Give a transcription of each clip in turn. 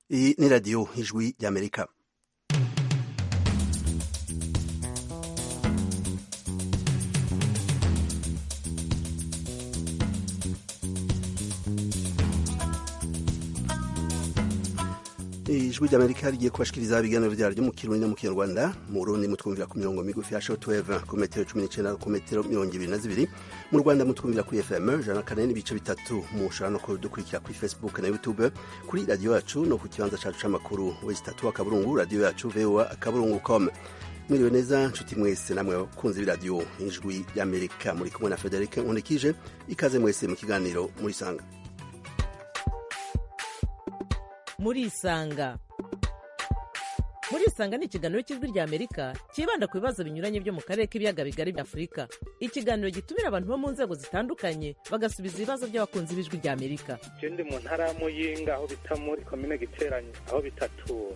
Iyi ni radiyo ijwi ry'amerika ijwi ry'amerika rigiye kubashikiriza ibiganiro vyaryo mu kirundi no mu kinyarwanda mu burundi mutwumvira ku mirongo migufi ya shortwave ku metero cumi n'icenda ku metero mirongo ibiri na zibiri mu rwanda mutwumvira kuri fm ijana na kane n'ibice bitatu mushobora no kudukurikira kuri facebook na youtube kuri radiyo yacu no ku kibanza cacu c'amakuru wesi tatu akaburungu radiyo yacu voa akaburungu com mwiriwe neza nshuti mwese namwe bakunzi b'iradiyo ijwi ry'amerika muri kumwe na frederic nkundikije ikaze mwese mu kiganiro muri sanga murisanga murisanga ni ikiganiro cy'ijwi rya amerika cyibanda ku bibazo binyuranye byo mu karere k'ibiyaga bigari bya afurika ikiganiro gitumira abantu bo mu nzego zitandukanye bagasubiza ibibazo by'abakunzi b'ijwi rya amerika je ndi mu ntara ya muyinga aho bita muri komine giteranye aho bitatura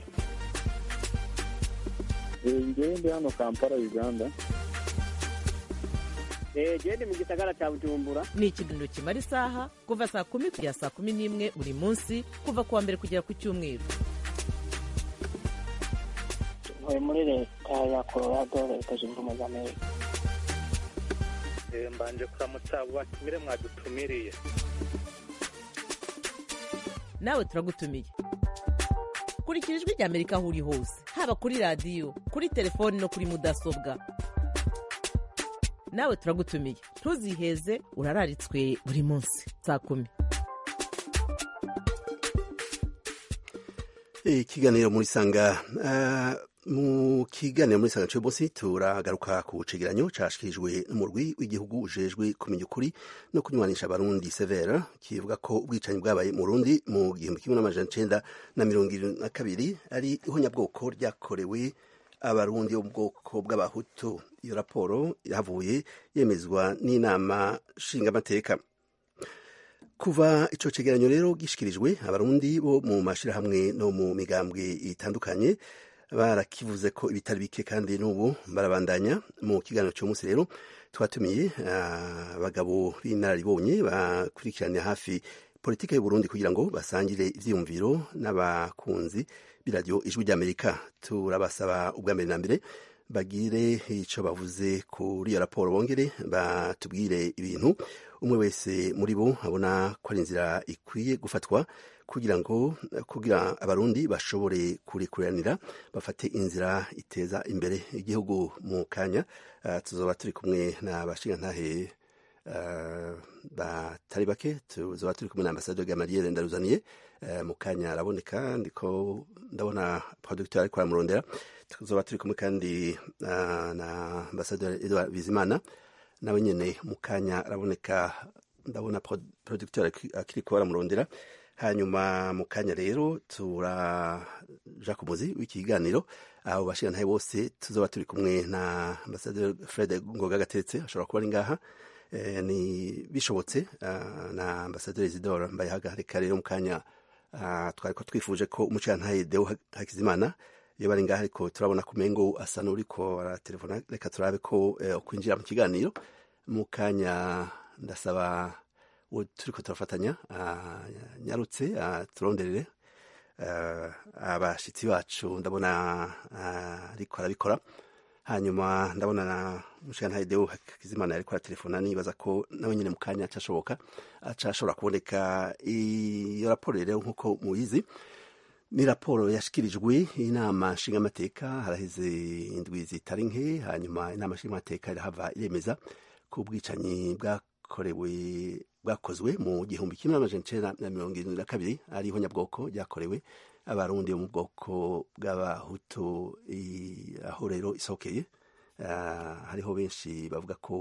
ngewe ndi hano kampala uganda gende mu gisagara cya bujumbura ni ikiganiro kimara isaha kuva saa kumi kugera saa kumi n'imwe buri munsi kuva ku wa mbere kugera ku cyumweru ntuye muri leta ya colorado leta zunze ubumwe za amerika Eh, mbanje kuramutsa abo batumire mwadutumiriye nawe turagutumiye kurikira ijwi rya amerika aho uri hose haba kuri radiyo kuri telefoni no kuri mudasobwa nawe turagutumiye ntuziheze urararitswe buri munsi saa kumi ikiganiro muri sanga ah, mu kiganiro muri sanga cy'umunsi turagaruka ku cegeranyo cashikirijwe n'umurwi w'igihugu ujejwe kumenya ukuri no kunywanisha abarundi severa kivuga ko ubwicanyi bwabaye mu rundi mu gihumbi kimwe n'amajana icenda na mirongo irindwi na kabiri ari ihonyabwoko ryakorewe abarundi bo mu bwoko bw'abahutu iyo raporo yahavuye yemezwa n'inama nshingamateka kuva ico cegeranyo rero gishikirijwe abarundi bo mu mashirahamwe no mu migambwe itandukanye barakivuze ko ibitari bike kandi n'ubu barabandanya mu kiganiro cy'umunsi rero twatumiye abagabo b'inararibonye bakurikiranira hafi politike y'uburundi kugira ngo basangire ivyiyumviro n'abakunzi b'iradiyo ijwi ry'amerika turabasaba ubwa mbere na mbere bagire ico bavuze kuri iyo raporo bongere batubwire ibintu umwe wese muri bo abona ko ari inzira ikwiye gufatwa kugira ngo kugira abarundi bashobore kurikuranira bafate inzira iteza imbere igihugu mu kanya uh, tuzoba turi kumwe n'abashingantahe uh, batari bake tuzoba turi kumwe na ambasaderi Gamaliel Ndaruzaniye uh, mu kanya araboneka ndiko ndabona producteur ariko aramurondera tuzoba turi kumwe kandi uh, na ambasaderi Edouard Bizimana nawe nyene mu kanya araboneka ndabona producteur akiriko aramurondera hanyuma mu kanya rero turaja ku muzi w'ikiganiro abo bashirantahe bose tuzoba turi kumwe na ambasaderi Fred Ngoga Gatetse ashobora kuba ari ngaha e, ni bishobotse uh, na ambasaderi Isidore Mbayahaga reka rero mu kanya uh, twari ko twifuje ko umucirantahe Deo Hakizimana iyo bari ngaha ariko turabona ko umengo asa n'uriko aratelefona reka turabe ko uh, kwinjira mu kiganiro mu kanya ndasaba turiko turafatanya nyarutse turonderere abashitsi bacu ndabona ariko arabikora hanyuma ndabona na mushikantahe deo hakizimana yariko aratelefona nibaza ko nawe nyine mu kanya acashoboka acashobora kuboneka iyo raporo rero nk'uko muyizi ni raporo yashikirijwe inama nshingamateka haraheze indwi zitari nke hanyuma inama nshingamateka irahava iremeza ko ubwicanyi bwakorewe bwakozwe mu gihumbi kimwe n'amajana icenda na mirongo irindwi na kabiri ari ihonyabwoko ryakorewe abarundi bo mu bwoko bw'abahutu aho rero isokeye hariho benshi bavuga ko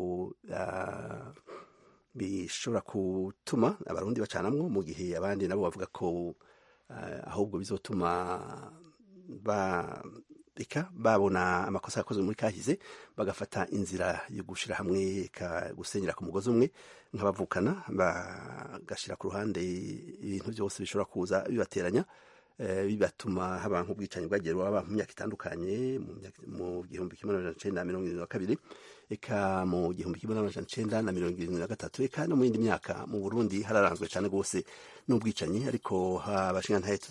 bishobora gutuma abarundi bacanamwo mu gihe abandi nabo bavuga ko ahubwo bizotuma reka babona amakosa yakozwe muri kahize bagafata inzira yo gushira hamwe gusenyera ku mugozi umwe nk'abavukana bagashira ku ruhande ibintu byose bishobora kuza bibateranya bibatuma haba nk'ubwicanyi bwagiye buba mu myaka itandukanye mu gihumbi kimwe n'amajana icenda na mirongo irindwi na kabiri eka mu gihumbi kimwe n'amajana icenda na mirongo irindwi na gatatu eka no mu yindi myaka mu burundi hararanzwe cyane rwose n'ubwicanyi ariko abashingantahe tuza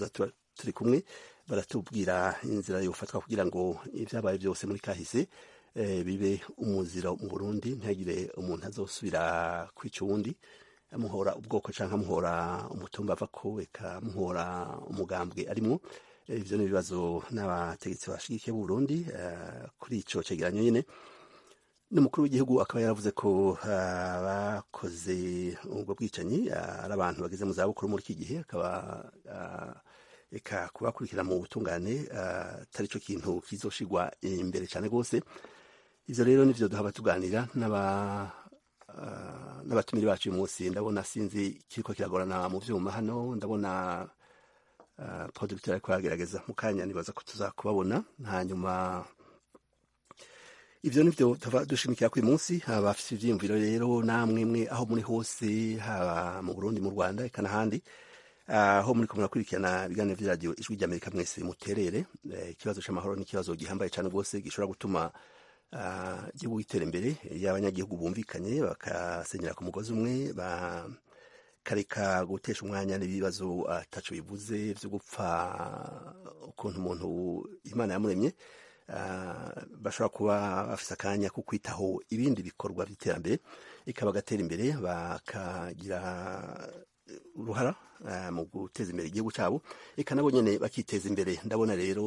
turi kumwe baratubwira inzira yofatwa kugira ngo ibyabaye byose muri kahise bibe umuziro mu burundi ntihagire umuntu azosubira kwica uwundi amuhora ubwoko cyangwa amuhora umutumba ava ko eka amuhora umugambwe arimwo ibyo ni ibibazo n'abategetsi bashigikiye Burundi kuri icyo cyegeranyo nyine n'umukuru w'igihugu akaba yaravuze ko abakoze ubwo bwicanyi ari abantu bageze mu zabukuru muri iki gihe akaba reka kubakurikira mu butungane atari cyo kintu kizoshigwa imbere cyane rwose ibyo rero nibyo duhaba tuganira n'abatumire bacu uyu munsi ndabona sinzi kiriko kiragorana mu byuma hano ndabona producteur ariko aragerageza mu kanya nibaza ko tuza kubabona hanyuma ivyo nivyo tuva dushimikira ku munsi abafite ivyiyumviro rero namwe mwe aho muri hose haba mu Burundi mu Rwanda eka n'ahandi aho muri kumwe kurikirana ibiganiro vy'iradiyo ijwi ry'Amerika mwese muterere ikibazo c'amahoro ni ikibazo gihambaye cane rwose gishobora gutuma igihugu gitera imbere iyo abanyagihugu bumvikanye bakasenyera ku mugozi umwe bakareka gutesha umwanya n'ibibazo ataco bivuze vyo gupfa ukuntu umuntu imana yamuremye bashobora kuba bafise akanya ko kwitaho ibindi bikorwa by'iterambere ikaba gatera imbere bakagira uruhara mu guteza imbere igihugu cyabo eka nabo nyene bakiteza imbere ndabona rero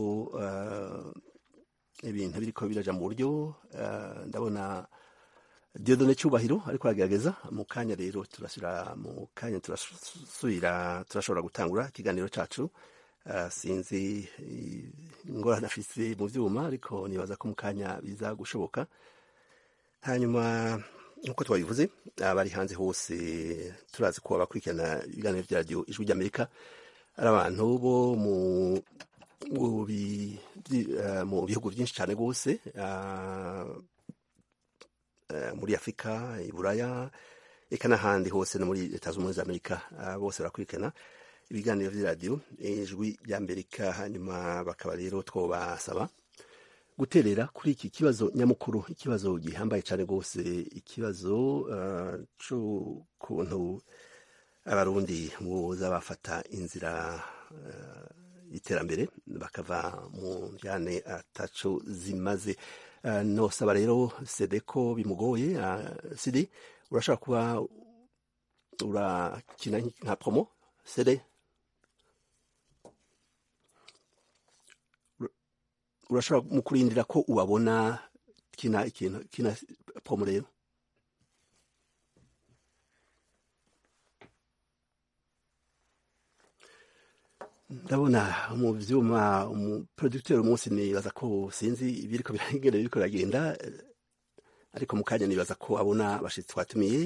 ibintu biriko biraja mu buryo ndabona Diodone Cyubahiro ariko aragerageza mu kanya rero turasubira mu kanya turasubira turashobora gutangura ikiganiro cacu sinzi ingorane afise mu vyuma ariko nibaza ko mu kanya biza gushoboka hanyuma nk'uko twabivuze abari hanze hose turazi ko abakurikirana ibiganiro vya radiyo ijwi ry'amerika ari abantu bo mu mu bihugu byinshi cyane rwose muri afurika i buraya eka n'ahandi hose no muri leta zunze ubumwe za amerika bose barakurikirana ibiganiro by'iradiyo ijwi ry'amerika hanyuma bakaba rero twobasaba guterera kuri iki kibazo nyamukuru ikibazo gihambaye cyane rwose ikibazo cy'ukuntu abarundi boza bafata inzira y'iterambere bakava mu njyane ataco zimaze nosaba rero sede ko bimugoye sidi urashobora kuba urakina nka promo sede urashobora mu kurindira ko ubabona kina ikintu kina promo rero ndabona mu vyuma umuproducteur umunsi nibaza ko sinzi ibiriko biragenda biriko biragenda ariko mu kanya nibaza ko abona abashitsi twatumiye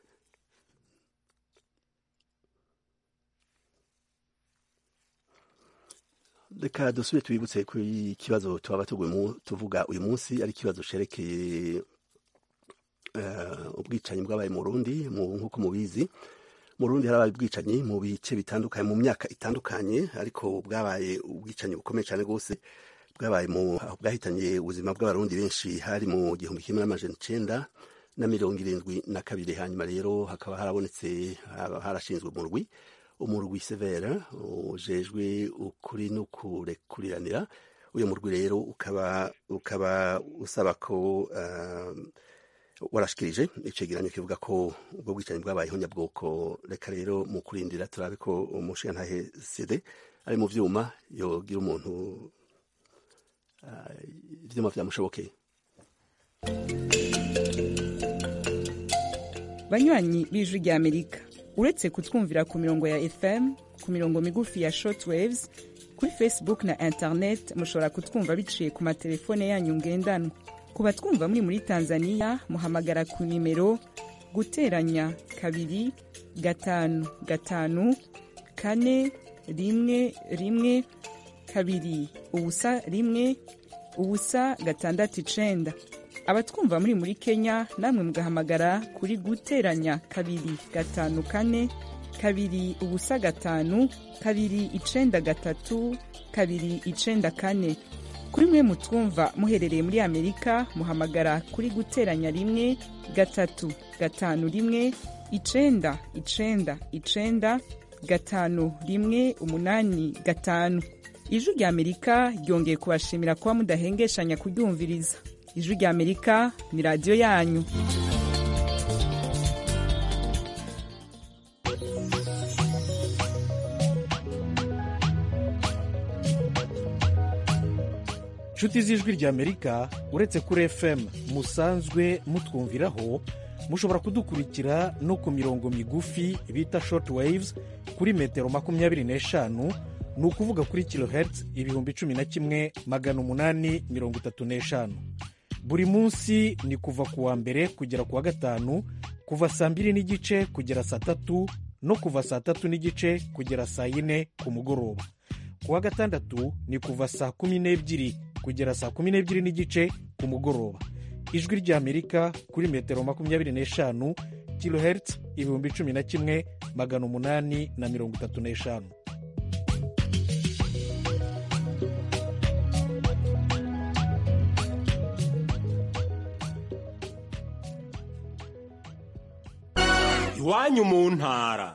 reka dusubire tubibutse ku kibazo twaba tuvuga uyu munsi ari ikibazo cerekeye ubwicanyi bwabaye mu Burundi nk'uko mubizi mu Burundi harabaye ubwicanyi mu bice bitandukanye mu myaka itandukanye ariko bwabaye ubwicanyi bukomeye cyane rwose bwabaye mu bwahitanye ubuzima bw'abarundi benshi hari mu gihumbi kimwe n'amajana icenda na mirongo irindwi na kabiri hanyuma rero hakaba harabonetse harashinzwe umurwi umurwi severa ujejwe ukuri no kurekuriranira uyu murwi rero ukaba ukaba usaba ko uh, warashikirije icegeranyo kivuga ko ubwo bwicanyi bwabayeho nyabwoko reka rero mu kurindira turabe ko umushingantahe sede ari mu vyuma yogira umuntu ivyuma uh, vyamushobokeye banywanyi b'ijwi rya amerika uretse kutwumvira ku mirongo ya fm ku mirongo migufi ya shortwaves kuri facebook na internet mushobora kutwumva biciye ku matelefone yanyu ngendanwa ku batwumva muri muri tanzania muhamagara ku nimero guteranya kabiri gatanu gatanu kane rimwe rimwe kabiri ubusa rimwe ubusa gatandatu icenda abatwumva muri muri kenya namwe mugahamagara kuri guteranya kabiri gatanu kane kabiri ubusa gatanu kabiri icenda gatatu kabiri icenda kane kuri mwe mutwumva muherereye muri amerika muhamagara kuri guteranya rimwe gatatu gatanu rimwe icenda icenda icenda gatanu rimwe umunani gatanu ijwi rya amerika ryongeye kubashimira kuba mudahengeshanya kuryumviriza ijwi rya amerika ni radiyo yanyu inshuti z'ijwi ry'amerika uretse kuri fm musanzwe mutwumviraho mushobora kudukurikira no ku mirongo migufi bita short waves kuri metero makumyabiri n'eshanu ni ukuvuga kuri kilohertz ibihumbi cumi na kimwe magana umunani mirongo itatu n'eshanu buri munsi ni kuva ku wa mbere kugera ku wa gatanu kuva saa mbiri n'igice kugera saa tatu no kuva saa tatu n'igice kugera saa yine ku mugoroba ku wa gatandatu ni kuva saa kumi n'ebyiri kugera saa kumi n'ebyiri n'igice ku mugoroba ijwi ry'amerika kuri metero makumyabiri n'eshanu kilohertz ibihumbi cumi na kimwe magana umunani na mirongo itatu n'eshanu iwanyu mu ntara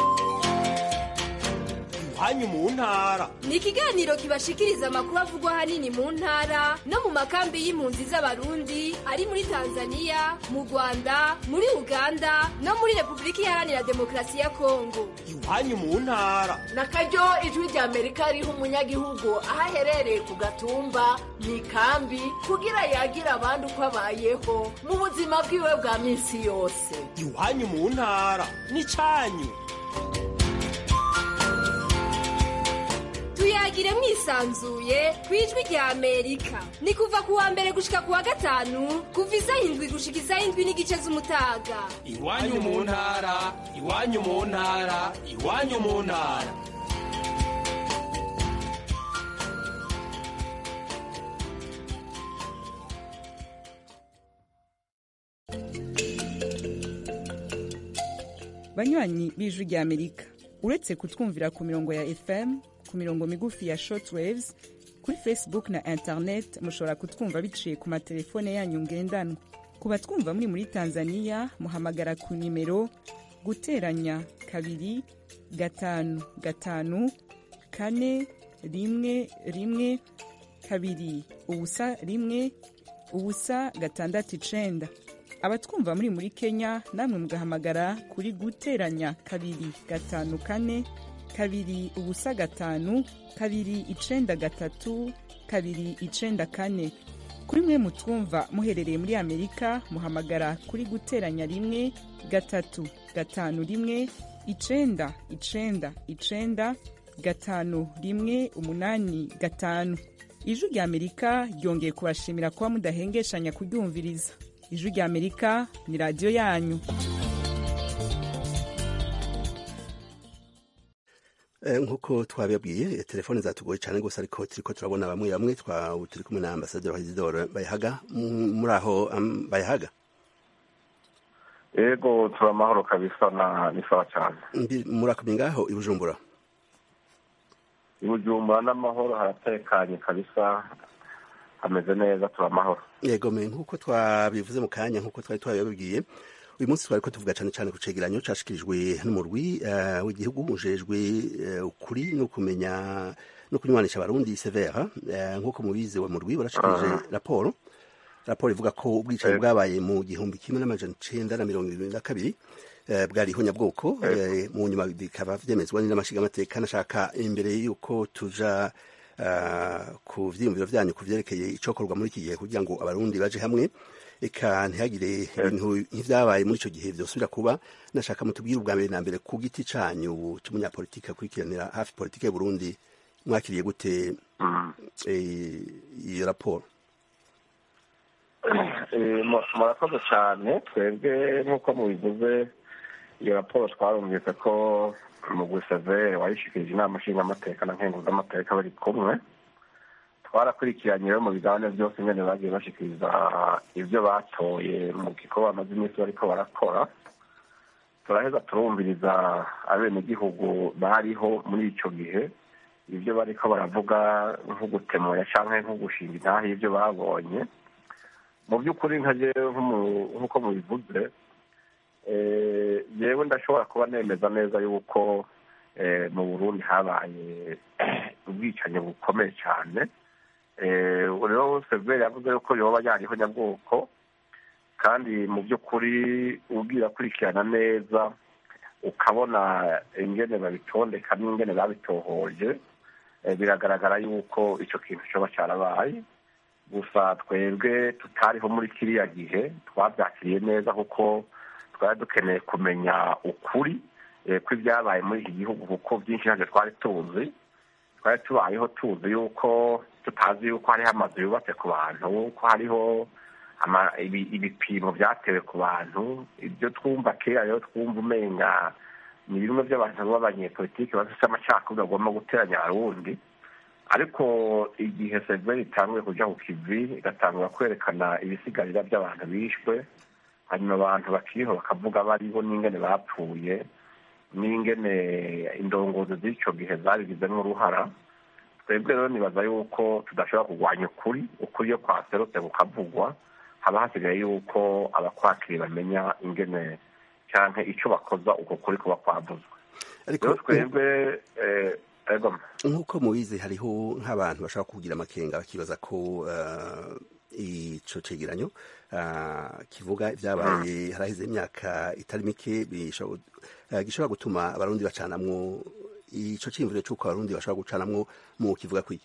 iwanyu mu ntara ni ikiganiro kibashikiriza amakuru avugwa ahanini mu ntara no mu makambi y'impunzi z'abarundi ari muri tanzania mu rwanda muri uganda no muri repubulika iharanira demokarasi ya kongo iwanyu mu ntara na karyo ijwi rya amerika riha umunyagihugu aho aherereye ku gatumba mu ikambi kugira yagira abandi uko abayeho mu buzima bwiwe bwa minsi yose iwanyu mu ntara ni cyanyu tuyagire mwisanzuye ku ijwi rya amerika ni kuva ku wa mbere gushika ku wa gatanu kuva isaha indwi gushika isaha indwi n'igice z'umutaga iwanyu mu ntara iwanyu mu ntara iwanyu mu ntara banywanyi b'ijwi rya amerika uretse kutwumvira ku mirongo ya fm ku mirongo migufi ya shortwaves kuri facebook na internet mushobora kutwumva biciye ku matelefone yanyu ngendanwa ku batwumva muri muri tanzania muhamagara ku nimero guteranya kabiri gatanu gatanu kane rimwe rimwe kabiri ubusa rimwe ubusa gatandatu icenda abatwumva muri muri kenya namwe mugahamagara kuri guteranya kabiri gatanu kane kabiri ubusa gatanu kabiri icenda gatatu kabiri icenda kane kuri mwe mutwumva muherereye muri amerika muhamagara kuri guteranya rimwe gatatu gatanu rimwe icenda icenda icenda gatanu rimwe umunani gatanu ijwi rya amerika ryongeye kubashimira kuba mudahengeshanya kuryumviriza ijwi rya amerika ni radiyo yanyu nk'uko twabibabwiye telefone zatugoye cyane rwose ariko turiko turabona bamwe bamwe turi kumwe na ambasaderi wa isidore bayihaga muri aho bayihaga yego turi amahoro kabisa ni sawa cyane murakomeye ngaho i bujumbura i bujumbura n'amahoro haratekanye kabisa hameze neza turi amahoro yego me nk'uko twabivuze mu kanya nk'uko twari twabibabwiye uyu munsi twari ko tuvuga cyane cyane ku cegeranyo cashikirijwe n'umurwi w'igihugu ujejwe ukuri no kumenya no kunywanisha abarundi severa nk'uko mubizi wa murwi barashikirije raporo raporo ivuga ko ubwicanyi bwabaye mu gihumbi kimwe n'amajana icenda na mirongo irindwi na kabiri bwari ihonyabwoko mu nyuma bikaba vyemezwa n'amashigamateka nashaka imbere y'uko tuja ku vyiyumviro vyanyu ku vyerekeye icokorwa muri iki gihe kugira ngo abarundi baje hamwe eka ntihagire ibintu nk'ivyabaye muri ico gihe vyosubira kuba nashaka mutubwire ubwa mbere na mbere ku giti canyu c'umunyapolitike akurikiranira hafi politike y'uburundi mwakiriye gute iyo raporo murakoze cyane twebwe nk'uko mubivuze iyo raporo twarumvise ko umugwi severe wayishikirije inama nshingamateka na nkenguzamateka bari kumwe twarakurikiranye rero mu bigabane byose nyine bagiye bashikiriza ibyo batoye mu gikorwa bamaze iminsi bariko barakora turaheza turumviriza abenegihugu bariho muri ico gihe ibyo bariko baravuga nko gutemuya canke nko gushinga intahe y'ibyo babonye mu by'ukuri nka jewe nk'uko mubivuze yewe ndashobora kuba nemeza neza yuko mu burundi habaye ubwicanyi bukomeye cyane rero severi yavuze yuko yoba yariho nyabwoko kandi mu by'ukuri ubwira akurikirana neza ukabona ingene babitondeka n'ingene babitohoje biragaragara yuko icyo kintu cyoba cyarabaye gusa twebwe tutariho muri kiriya gihe twabyakiriye neza kuko twari dukeneye kumenya ukuri kw'ibyabaye muri iki gihugu kuko byinshi ntabwo twari tuzi twari tubayeho tuzi yuko tutazi yuko hariho amazu yubatse ku bantu ko hariho ibipimo byatewe ku bantu ibyo twumva kera rero twumva umenga ni bimwe by'abantu b'abanyepolitiki bafite amacakubiri bagomba guteranya abarundi ariko igihe severi itanguye kujya ku kivi igatangura kwerekana ibisigarira by'abantu bishwe hanyuma abantu bakiriho bakavuga bariho n'ingene bapfuye n'ingene indongozi z'icyo gihe zabigizemo uruhara twebwe rero nibaza yuko tudashobora kurwanya ukuri ukuri iyo kwaserutse kukavugwa haba hasigaye yuko abakwakiri bamenya ingene cyangwa icyo bakoza uko kuri kuba kwavuzwe rero twebwe nk'uko mubizi hariho nk'abantu bashobora kugira amakenga bakibaza ko ico cegeranyo kivuga ibyabaye haraheze imyaka itari mike gishobora gutuma abarundi bacanamwo ico ciyumviro c'uko abarundi bashobora gucanamwo mu kivuga kw'iki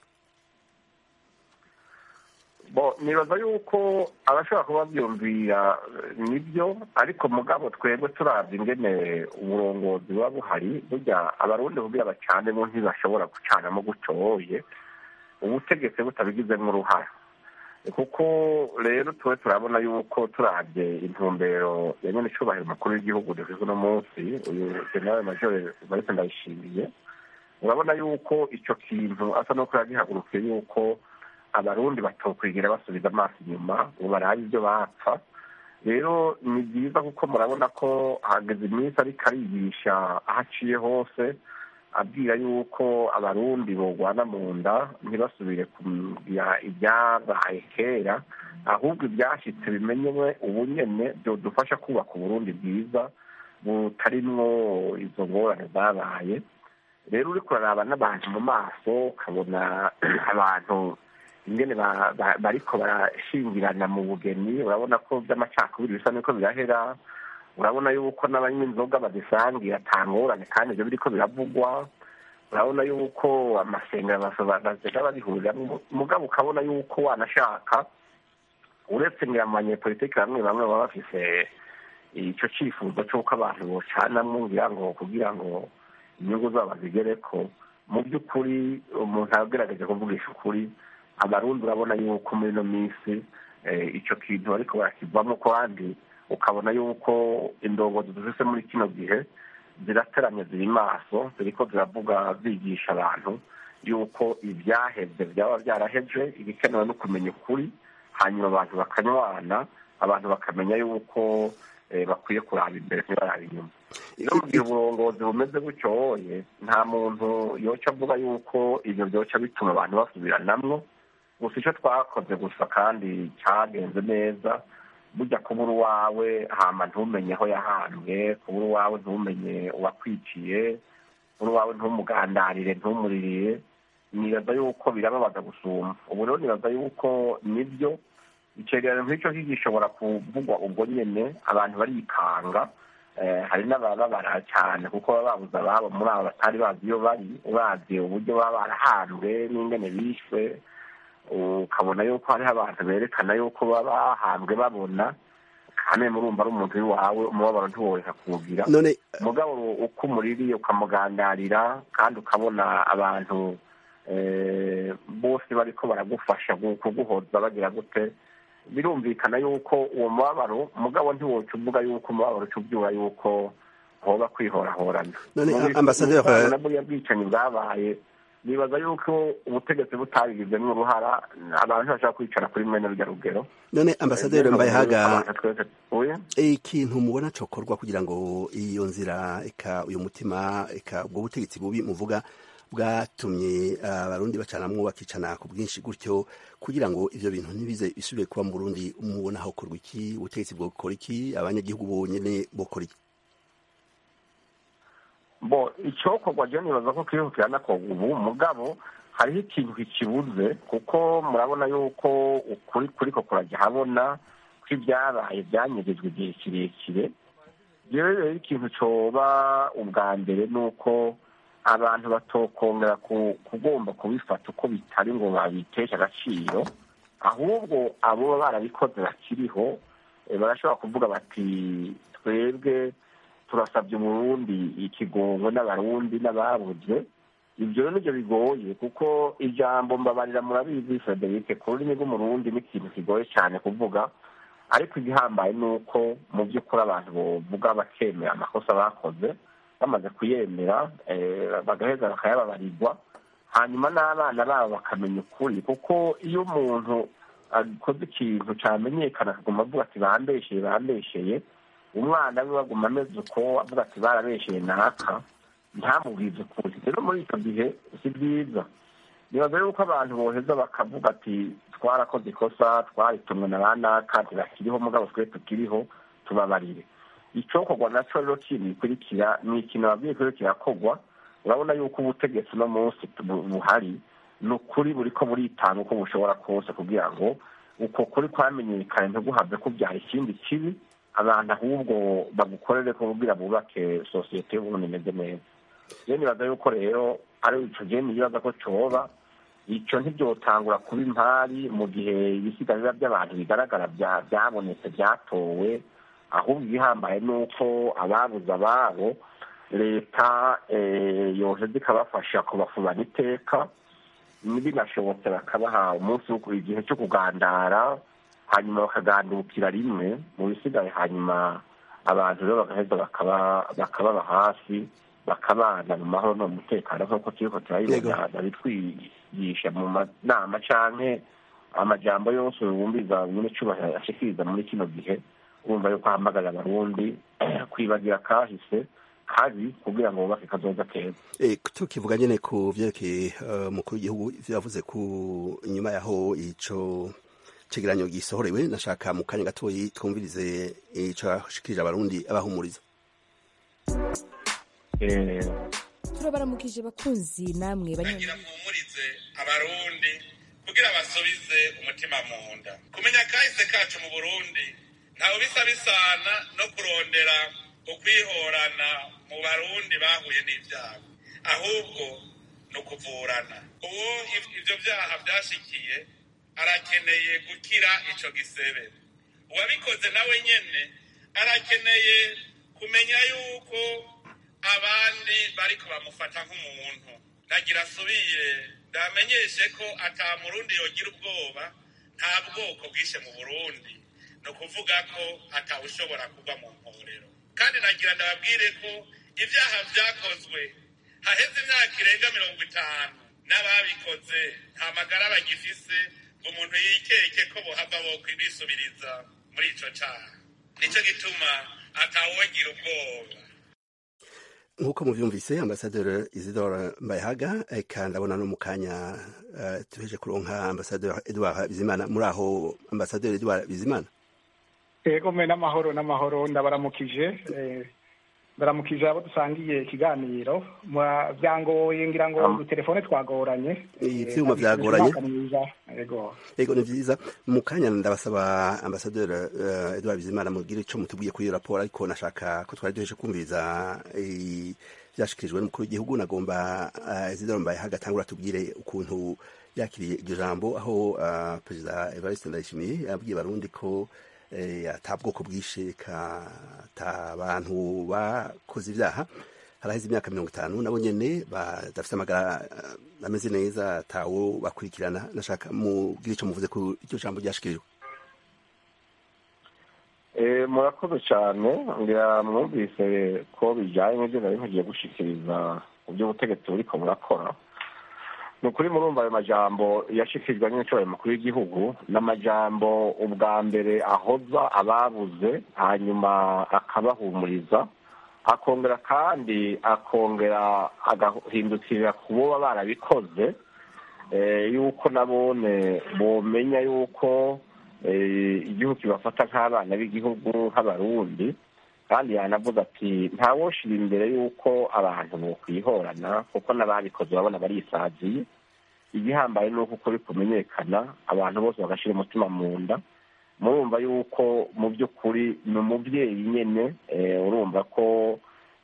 bo nibaza yuko abashobora kuba byumvira nibyo ariko mugabo twebwe turabye ingene uburongozi buba buhari burya abarundi kugira bacanemo ntibashobora gucanamo gutoye ubutegetsi butabigizemo uruhara kuko rero tuba turabona yuko turabye intumbero ya nyine icubahiro umukuru w'igihugu dufite uno munsi uyu generale majore marite ndayishimiye urabona yuko icyo kintu asa n'uko yagihagurukiye yuko abarundi batokwigira basubiza amaso inyuma ngo barabe ibyo bapfa rero ni byiza kuko murabona ko hageze iminsi ariko arigisha aho aciye hose abwira yuko abarundi bogwana mu nda ntibasubire kugira ibyabaye kera ahubwo ibyashyitse bimenyewe ubu nyene byodufasha kubaka uburundi bwiza butarimwo izo ngorane zabaye rero uriko uraraba n'abantu mu maso ukabona abantu ingene bariko barashingirana mu bugeni urabona ko by'amacakubiri bisa niko birahera urabona yuko n'abanywa inzoga bazisangiye atangorane kandi ibyo biriko biravugwa urabona yuko amasengero bazega babihuriramo mugabo ukabona yuko wanashaka uretse ngira mu banyepolitiki bamwe bamwe baba bafise ico cifuzo c'uko abantu bocanamwo ngira ngo kugira ngo inyungu zabo bazigereko mu by'ukuri umuntu agerageje kuvugisha ukuri abarundi urabona yuko muri ino minsi icyo kintu ariko barakivamo kandi ukabona yuko indongozi dufise muri kino gihe zirateramye ziri maso ziriko ziravuga zigisha abantu yuko ibyaheze byaba byaraheze ibikenewe no kumenya ukuri hanyuma abantu bakanywana abantu bakamenya yuko bakwiye kuraba imbere ntibaraba inyuma iyo mu gihe uburongozi bumeze gutyoye nta muntu yoca avuga yuko ibyo byoca bituma abantu basubiranamwo gusa icyo twakoze gusa kandi cyagenze neza burya kubura uwawe hama ntumenye aho yahambwe kubura uwawe ntumenye uwakwiciye kubura uwawe ntumugandarire ntumuririre nibaza yuko birababaza gusumba ubu rero nibaza yuko nibyo icegeranyo nk'icyo gishobora kuvugwa ubwo nyene abantu barikanga hari n'abababara cyane kuko baba babuze ababo muri abo batari bazi iyo bari uravye uburyo baba barahambwe n'ingene bishwe ukabona yuko hariho abantu berekana yuko baba bahambwe babona kandi murumva ari umuntu w'iwawe umubabaro ntiworeka kuwugira mugabo uko umuririye ukamugandarira kandi ukabona abantu bose bariko baragufasha kuguhoza bagira gute birumvikana yuko uwo mubabaro mugabo ntiwoca uvuga yuko umubabaro uca ubyura yuko hoba kwihorahorana ambasaderi buriya bwicanyi bwabaye nibaza yuko ubutegetsi butabigizemo uruhara abantu bashaka kwicara kuri mwene rujya rugero none ambasaderi mbaye haga ikintu mubona cokorwa kugira ngo iyo nzira eka uyu mutima eka ubwo butegetsi bubi muvuga bwatumye abarundi bacanamwo bakicana ku bwinshi gutyo kugira ngo ivyo bintu ntibize bisubire kuba mu Burundi mubona hokorwa iki ubutegetsi bwokora iki abanyagihugu bonyene bokora iki bo icyokorwa je nibaza ko kiriho kiranakorwa ubu mugabo hariho ikintu kikibuze kuko murabona yuko ukuri kuriko kurajya habona ko ibyabaye byanyegejwe igihe kirekire rero rero ikintu coba ubwa mbere ni uko abantu batokongera ku- kugomba kubifata uko bitari ngo babiteshe agaciro ahubwo abo baba barabikoze bakiriho eh, barashobora kuvuga bati twebwe turasabye umurundi ikigongo n'abarundi n'ababuze ibyo rero nibyo bigoye kuko ijambo mbabarira murabizi frederic ku rurimi rw'umurundi ni ikintu kigoye cyane kuvuga ariko igihambaye ni uko mu by'ukuri abantu bovuga bakemera amakosa bakoze bamaze kuyemera eh, bagaheza bakayababarirwa hanyuma n'abana babo bakamenya ukuri kuko iyo umuntu akoze ikintu cyamenyekana akaguma avuga ati bambesheye bambesheye umwana we baguma ameze uko avuga ati barabesheye naka ntamubwize ukuri rero muri icyo gihe si byiza nibaza yuko abantu boheza bakavuga ati twarakoze ikosa twaritumwe na ba naka ntibakiriho mugabo twe tukiriho tubabarire icokorwa naco rero kindi gikurikira ni ikintu ababwiye ko kirakorwa urabona yuko ubutegetsi uno munsi bu- buhari ni ukuri buriko buritanga uko bushobora kose kugira ngo uko kuri kwamenyekane ntiguhave kubyara ikindi kibi abantu ahubwo bagukorere ko kugira bubake sosiyete y'uburundi imeze neza rero nibaza yuko rero ari ico gihe nibaza ko coba ico ntibyotangura kuba impari mu gihe ibisigarira by'abantu bigaragara bya- byabonetse byatowe ahubwo igihambaye ni uko ababuze ababo leta eh, yoheza ikabafasha kubafubana iteka binashobotse bakabaha umunsi wo igihe cyo kugandara hanyuma bakagandukira rimwe mu bisigaye hanyuma abantu rero bagaheza bakaba bakababa hafi bakabana mu mahoro no mu mutekano nk'uko turiko turabibona babitwigisha mu manama canke amajambo yose wumviza nyine cubahiro ashikiriza muri kino gihe urumva yuko ahamagarira abarundi kwibagira kahise kabi kugira ngo bubake kazoza keza E, tukivuga nyene ku vyerekeye uh, mukuru w'igihugu ivyo yavuze ku nyuma yaho ico cegeranyo gisohorewe nashaka mu kanya gatoyi twumvirize ico yashikirije abarundi abahumuriza turabaramukije bakunzi namwe bagira mpumurize abarundi kugira basubize umutima mu nda kumenya kahise kacu mu burundi ntawe bisa bisana no kurondera ukwihorana mu barundi bahuye n'ibyago ahubwo ni ukuvurana uwo iv- ivyo vyaha vyashikiye arakeneye gukira ico gisebe uwabikoze nawe nyene arakeneye kumenya yuko abandi bariko bamufata nk'umuntu nagira asubire ndamenyeshe ko ata murundi yogira ubwoba nta bwoko bwishe mu burundi ni ukuvuga ko atawushobora kugwa mu mporero kandi nagira ndababwire ko ibyaha vyakozwe haheze imyaka irenga mirongo itanu n'ababikoze nta magara bagifise ngo umuntu yikeke ko bohava bokwibisubiriza muri ico caha nico gituma atawogira ubwoba nk'uko muvyumvise ambasaderi isidore mbayahaga eka ndabona no mu kanya uh, tuheje kuronka ambasaderi edward bizimana muri aho ambasaderi edward bizimana yego mwe n'amahoro n'amahoro ndabaramukije eh, ndaramukije abo dusangiye ikiganiro Mwa- byangoye ngira ngo Am- udutelefone twagoranye eh, Ivyuma abifurije vyagoranye. umwaka mwiza yego Ego ni vyiza mu kanya ndabasaba ambasaderi uh, Edouard Bizimana mugire ico mutubwiye kuri iyo raporo ariko nashaka ko twari duheje kumviriza eh, vyashikirijwe n'umukuru w'igihugu nagomba uh, Isidore Mbayahaga atangura tubwire ukuntu yakiriye iryo jambo aho uh, perezida Evariste Ndayishimiye yabwiye Barundi ko eh, ata bwoko bwishe ka ata bantu bakoze ivyaha haraheze imyaka mirongo itanu nabo nyene badafite amagara uh, ameze neza atawo bakurikirana nashaka mugire ico muvuze ku iryo jambo ryashikirijwe Eh, murakoze cyane ngira mwumvise ko bijyanye n'ibyo nari nkugiye gushikiriza mu by'ubutegetsi buriko burakora ni ukuri murumva ayo majambo yashikirijwe n'incuro mukuru w'igihugu n'amajambo ubwa mbere ahoza ababuze hanyuma akabahumuriza akongera kandi akongera agahindukirira ku boba barabikoze eh, yuko nabone bomenya yuko eh, igihugu kibafata nk'abana b'igihugu nk'abarundi kandi yanavuze ati ntawoshira imbere y'uko abantu bokwihorana kuko n'ababikoze urabona barisaziye igihambaye ni uko ukuri kumenyekana abantu bose bagashyira umutima mu nda murumva yuko mu by'ukuri ni umubyeyi nyine urumva ko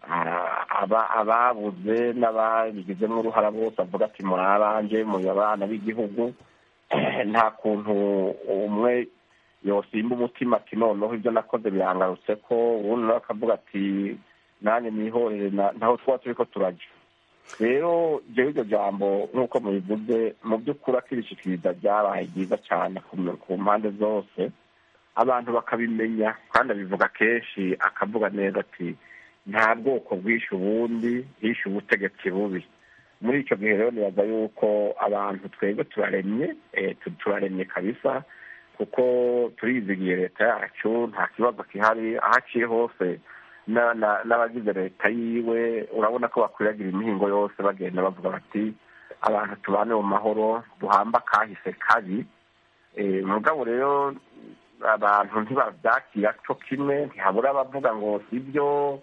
ababuze n'ababigizemo uruhara bose avuga ati muri abanje muri abana b'igihugu nta kuntu umwe yosimba umutima ati noneho ibyo nakoze birangarutse ko ubundi nawe akavuga ati nanjye nihorere ntaho twaba turi ko turajya rero jewe iryo jambo nk'uko mubivuze mu by'ukuri akirishikiriza ryabaye ryiza cyane ku mpande zose abantu bakabimenya kandi abivuga kenshi akavuga neza ati nta bwoko bwishe ubundi hishe ubutegetsi bubi muri icyo gihe rero nibaza yuko abantu twebwe turaremye turaremye kabisa kuko turizigiye leta yacu nta kibazo gihari aho aciye hose n'abagize leta yiwe urabona ko bakwiragira imihingo yose bagenda bavuga bati abantu tubane mu mahoro duhamba kahise kabi mugabo rero abantu ntibabyakira cyo kimwe ntihabura abavuga ngo si byo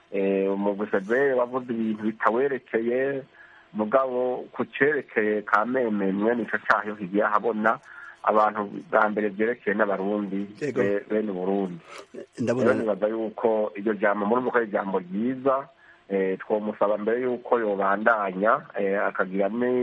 umuguseve wavuze ibintu bitawerekeye mugabo ku cyerekeye ka meme mwene icyo cyaho higiye ahabona abantu bwa mbere byerekeye n'abarundi bene uburundi rero nibaza yuko iryo jambo muri ko ari ijambo ryiza twamusaba mbere y'uko yobandanya akagira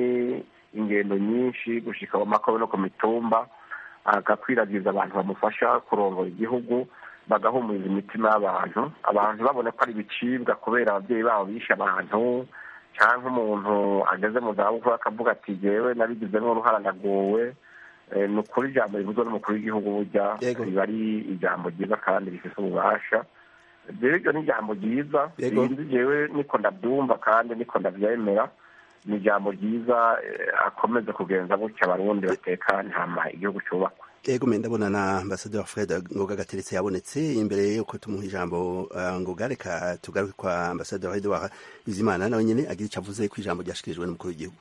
ingendo nyinshi gushyika mu makobe no ku mitumba agakwiragiza abantu bamufasha kurongora igihugu bagahumuriza imitima y'abantu abantu babone ko ari ibicibwa kubera ababyeyi babo bishe abantu cyangwa umuntu ageze mu zabukuru akavuga ati yewe nabigizemo uruhara naguwe ni ukuri ijambo rivuzwe n'umukuru w'igihugu burya riba ari ijambo ryiza kandi rifite ububasha rero iryo ni ijambo ryiza rinzi jewe niko ndabyumva kandi niko ndabyemera ni ijambo ryiza akomeze kugenza gutya abarundi batekane hama igihugu cyubakwa yego menda ndabona na ambasaderi fred ngoga gateretse yabonetse imbere yuko tumuha ijambo ngoga reka tugaruke kwa ambasaderi edouard bizimana nawe nyine agira icyo avuze ku ijambo ryashikirijwe n'umukuru w'igihugu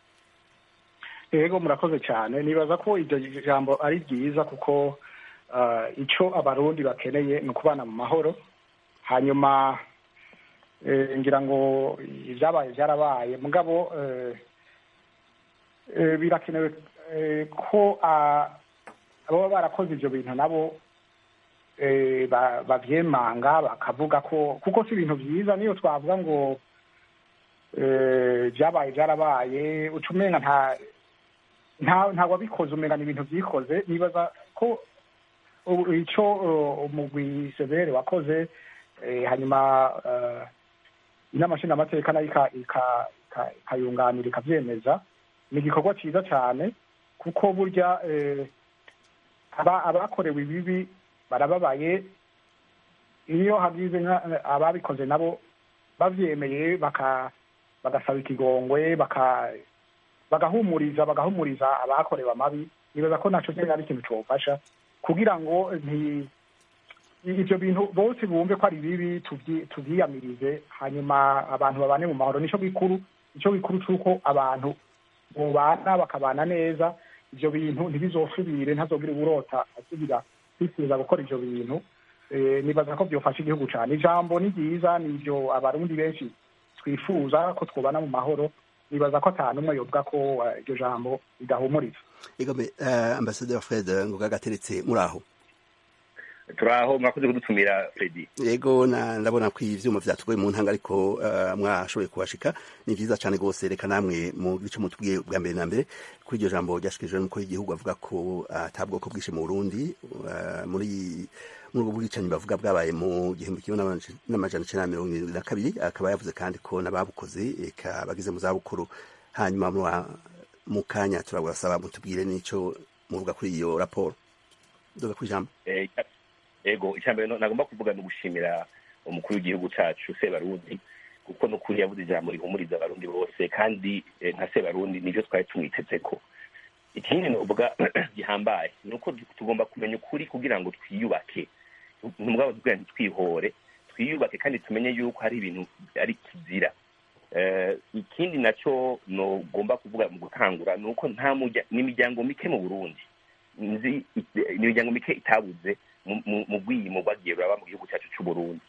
yego murakoze cyane nibaza ko iryo jambo ari ryiza kuko icyo abarundi bakeneye ni ukubana mu mahoro hanyuma ngira ngo ibyabaye byarabaye mugabo birakenewe ko ababa barakoze ibyo bintu nabo babyemanga bakavuga ko kuko si ibintu byiza niyo twavuga ngo byabaye byarabaye uca umenga nta nta wabikoze umenya ni ibintu byikoze nibaza ko icyo umugwi severe wakoze hanyuma inama nshingamateka nayo ikayunganira ikabyemeza ni igikorwa cyiza cyane kuko burya abakorewe ibibi barababaye iyo hagize ababikoze nabo babyemeye bagasaba ikigongwe bagahumuriza bagahumuriza abakorewe amabi nibaza ko nacyo cyari ari ikintu cyofasha kugira ngo ibyo bintu bose bumve ko ari bibi tubyiyamirize hanyuma abantu babane mu mahoro nicyo gikuru nicyo gikuru cy'uko abantu bubana bakabana neza ibyo bintu ntibizosubire ntazogire uburota asubira kwifuza gukora ibyo bintu nibaza ko byofasha igihugu cyane ijambo ni ryiza ni ibyo abarundi benshi twifuza ko twubana mu mahoro nibaza ko atanu umwe yovuga ko iryo jambo ridahumuriza igome ambasaderi fred ngoga gateretse muri aho turaho mwakoze kudutumira fredi yego ndabona ko ivyuma vyatugoye mu ntanga ariko mwashoboye kuhashika ni vyiza cane rwose reka namwe mu gice mutubwiye bwa mbere na mbere kuri iryo jambo ryashikirijwe n'umukuru w'igihugu avuga ko ata bwoko bwishe mu burundi muri muri ubwo bwicanyi bavuga bwabaye mu gihumbi kimwe n'amajana icenda na mirongo irindwi na kabiri akaba yavuze kandi ko n'ababukoze eka bageze mu zabukuru hanyuma mu kanya turabasaba mutubwire n'ico muvuga kuri iyo raporo duga ku ijambo ego icya mbere nagomba kuvuga ni ugushimira umukuru w'igihugu cyacu sebarundi kuko n'ukuri yavuze ijambo rihumuriza abarundi bose kandi nka sebarundi nibyo twari tumwiteze ko ikindi nuvuga gihambaye ni uko tugomba kumenya ukuri kugira ngo twiyubake ntubwabo tubwira ntitwihore twiyubake kandi tumenye yuko hari ibintu ari kizira ikindi nacyo nugomba kuvuga mu gutangura ni uko nta n'imiryango mike mu burundi nzi imiryango mike itabuze mu bwiyimo bwagiye buraba mu gihugu cyacu cy'u Burundi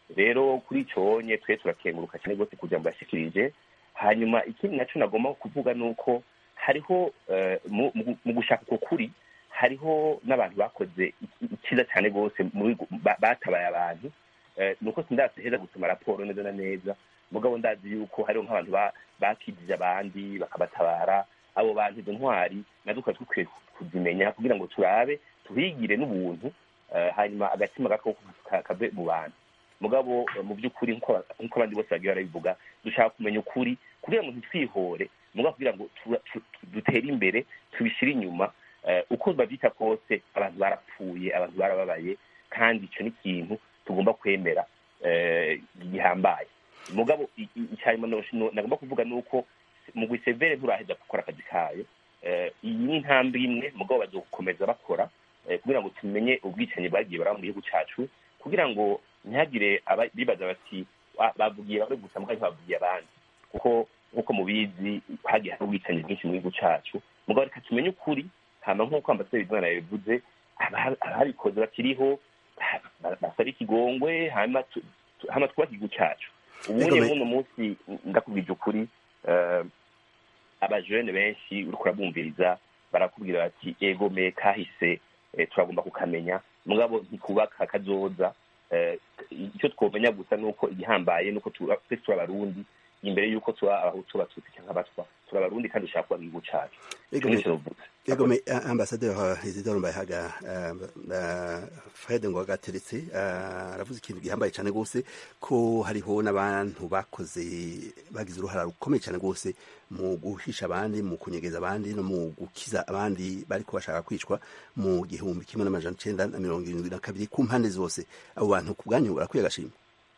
rero kuri icyo nye twe turakenguruka cyane rwose kugira ngo bashyikirije hanyuma ikindi nacyo nagomba kuvuga ni uko hariho eh, mu- mu- mu gushaka uko kuri hariho n'abantu bakoze icyiza cyane rwose muri gu- ba- batabaye abantu Eh, ni uko sindaseheza gusoma raporo neza na neza mugabo ndazi yuko hariho nk'abantu ba- bakijije abandi bakabatabara abo bantu izo ntwari nazo tukaba dukwiye kuzimenya kugira ngo turabe tuhigire n'ubuntu eh, hanyuma agatima gako ka- kave mu bantu mugabo eh, mu by'ukuri nk'uko nk'uko abandi bose bagiye barabivuga dushaka kumenya ukuri kugira ngo ntitwihore mugabo kugira ngo tura- tu- tu- dutere imbere tubishyire inyuma eh, uko babyita kose abantu barapfuye abantu barababaye kandi icyo ni ikintu tugomba kwemera eh, gihambaye mugabo i- i- icyanyuma no- no- nagomba kuvuga ni uko mu gwisevere nturaheza gukora akazi kayo Eh, iyi ni intambwe imwe mugabo bazokomeza bakora eh, kugira ngo tumenye ubwicanyi bwagiye baraba mu gihugu cyacu kugira ngo ntihagire aba- bibaza bati "Ah, bavugiye bamwe gusa mugabo ntibavugiye abandi kuko nk'uko mubizi hagiye hari ubwicanyi bwinshi mu gihugu cyacu mugabo reka tumenye ukuri hama nk'uko ambasaderi bizimana yabivuze aba- ababikoze bakiriho ba- basaba ikigongwe hanyuma tu- tu- hama twubake igihugu cyacu ubundi Ego, me- muno munsi ndakubwije ukuri eh, abajene benshi uriko urabumviriza barakubwira bati ego me kahise eh, turagomba kukamenya mugabo ntikubaka kazoza eh, icyo twomenya gusa nuko igihambaye nuko tuba- twese turi abarundi imbere y'uko tuba abahutu abatutsi cyangwa abatwa turi abarundi kandi dushaka kuba igihugu cyacu Ego, Ico me- nico novuga. Ego me uh, ambassadeur uh, Isidore Mbayahaga uh, uh, Fred Ngwagateretse uh, aravuze ikintu gihambaye cyane gose ko hariho n'abantu bakoze bagize uruhara rukomeye cyane gose mu guhisha abandi mu kunyegeza abandi no mu gukiza abandi bariko bashaka kwicwa mu gihumbi kimwe n'amajana icenda na mirongo irindwi na kabiri ku mpande zose abo bantu ku bwanyu barakwiye agashima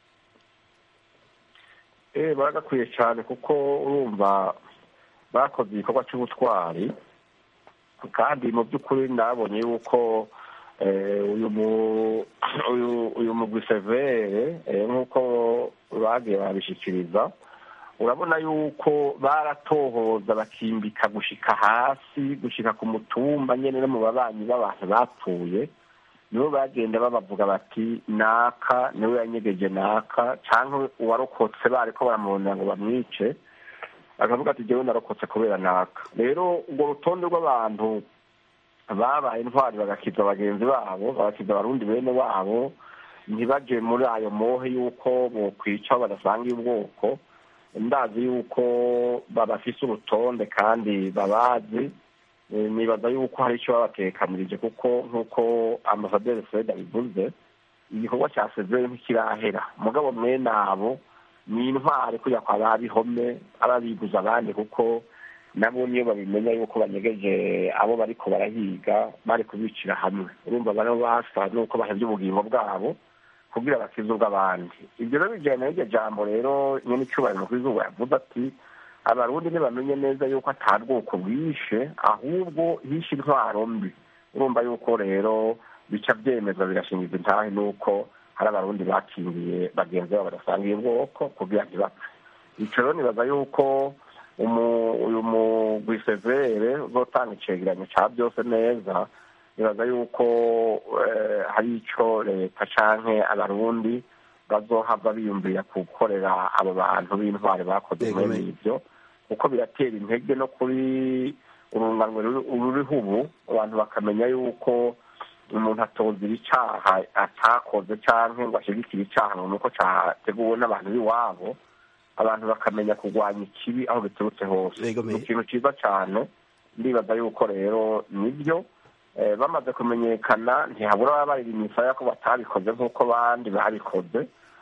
eh baragakwiye cyane kuko urumva bakoze igikorwa cy'ubutwari kandi mu by'ukuri nabonye yuko eh, uyu mu- uyu- uyu mugwi severe eh, nk'uko bagiye babishikiriza urabona yuko baratohoza bakimbika gushika hasi gushika ku mutumba nyene no mu babanyi b'abantu bapfuye nibo bagenda babavuga bati naka niwe yanyegeje naka canke uwarokotse bariko baramurondera ngo bamwice akavuga ati jewe narokotse kubera naka rero urwo rutonde rw'abantu babaye intwari bagakiza bagenzi babo bagakiza abarundi bene wabo ntibaje muri ayo mohe y'uko bokwica aho badasangiye ubwoko ndazi yuko babafise urutonde kandi babazi Eh, nibaza yuko hari icyo babatekanirije kuko nk'uko ambasaderi fred abivuze igikorwa cya severe ntikirahera mugabo mwene abo ni intwari kujya kwa babihome ababiguza abandi kuko nabo niyo babimenya yuko banyegeje abo bariko barahiga bari kubicira hamwe urumva bano basa nuko bahevye ubugingo bwabo kugira bakize ubw'abandi ibyo rero bijyanye n'iryo jambo rero nyene icyubahiro mukuru w'izuba yavuze ati abarundi ntibamenye neza yuko ata bwoko bwishe ahubwo hishe intwaro mbi urumva yuko rero bica byemezwa birashingiza intahe nuko hari abarundi bakingiye bagenzi babo badasangiye ubwoko kugira ntibapfe ico rero nibaza yuko umu- uyu mugwi severe uzotanga icegeranyo ca byose neza nibaza yuko eh, hari ico leta canke abarundi bazohava biyumvira gukorera abo bantu b'intwari bakoze Yego, mwene me- ivyo kuko biratera intege no kuri urunganwe ruri- ruriho ubu abantu bakamenya yuko umuntu atozira icaha atakoze canke ngo ashigikire icaha ngo nuko categuwe n'abantu b'iwabo abantu bakamenya kurwanya ikibi aho biturutse hose Yego, me- ni ikintu ciza cane ndibaza yuko rero nibyo eh, bamaze kumenyekana ntihabura baba baririmisa ko batabikoze nk'uko bandi babikoze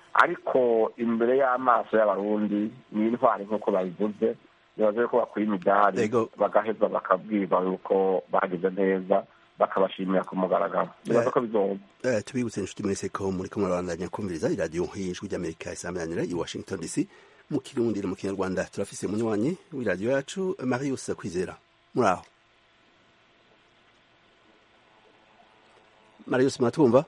ariko imbere y'amaso y'abarundi ni intwari nk'uko babivuze nibaza yuko bakwiye imidari Yego. bagaheza bakabwirwa yuko bagize neza bakabashimira ku mugaragaro nibaza ko bizoza Eh, tubibutse inshuti mwese ko muriko murabandanya kumviriza iradiyo y'ijwi ry'amerika isameranira i washington dc mu kirundi no mu kinyarwanda turafise umunywanyi w'iradiyo yacu marius kwizera muri aho marius muratwumva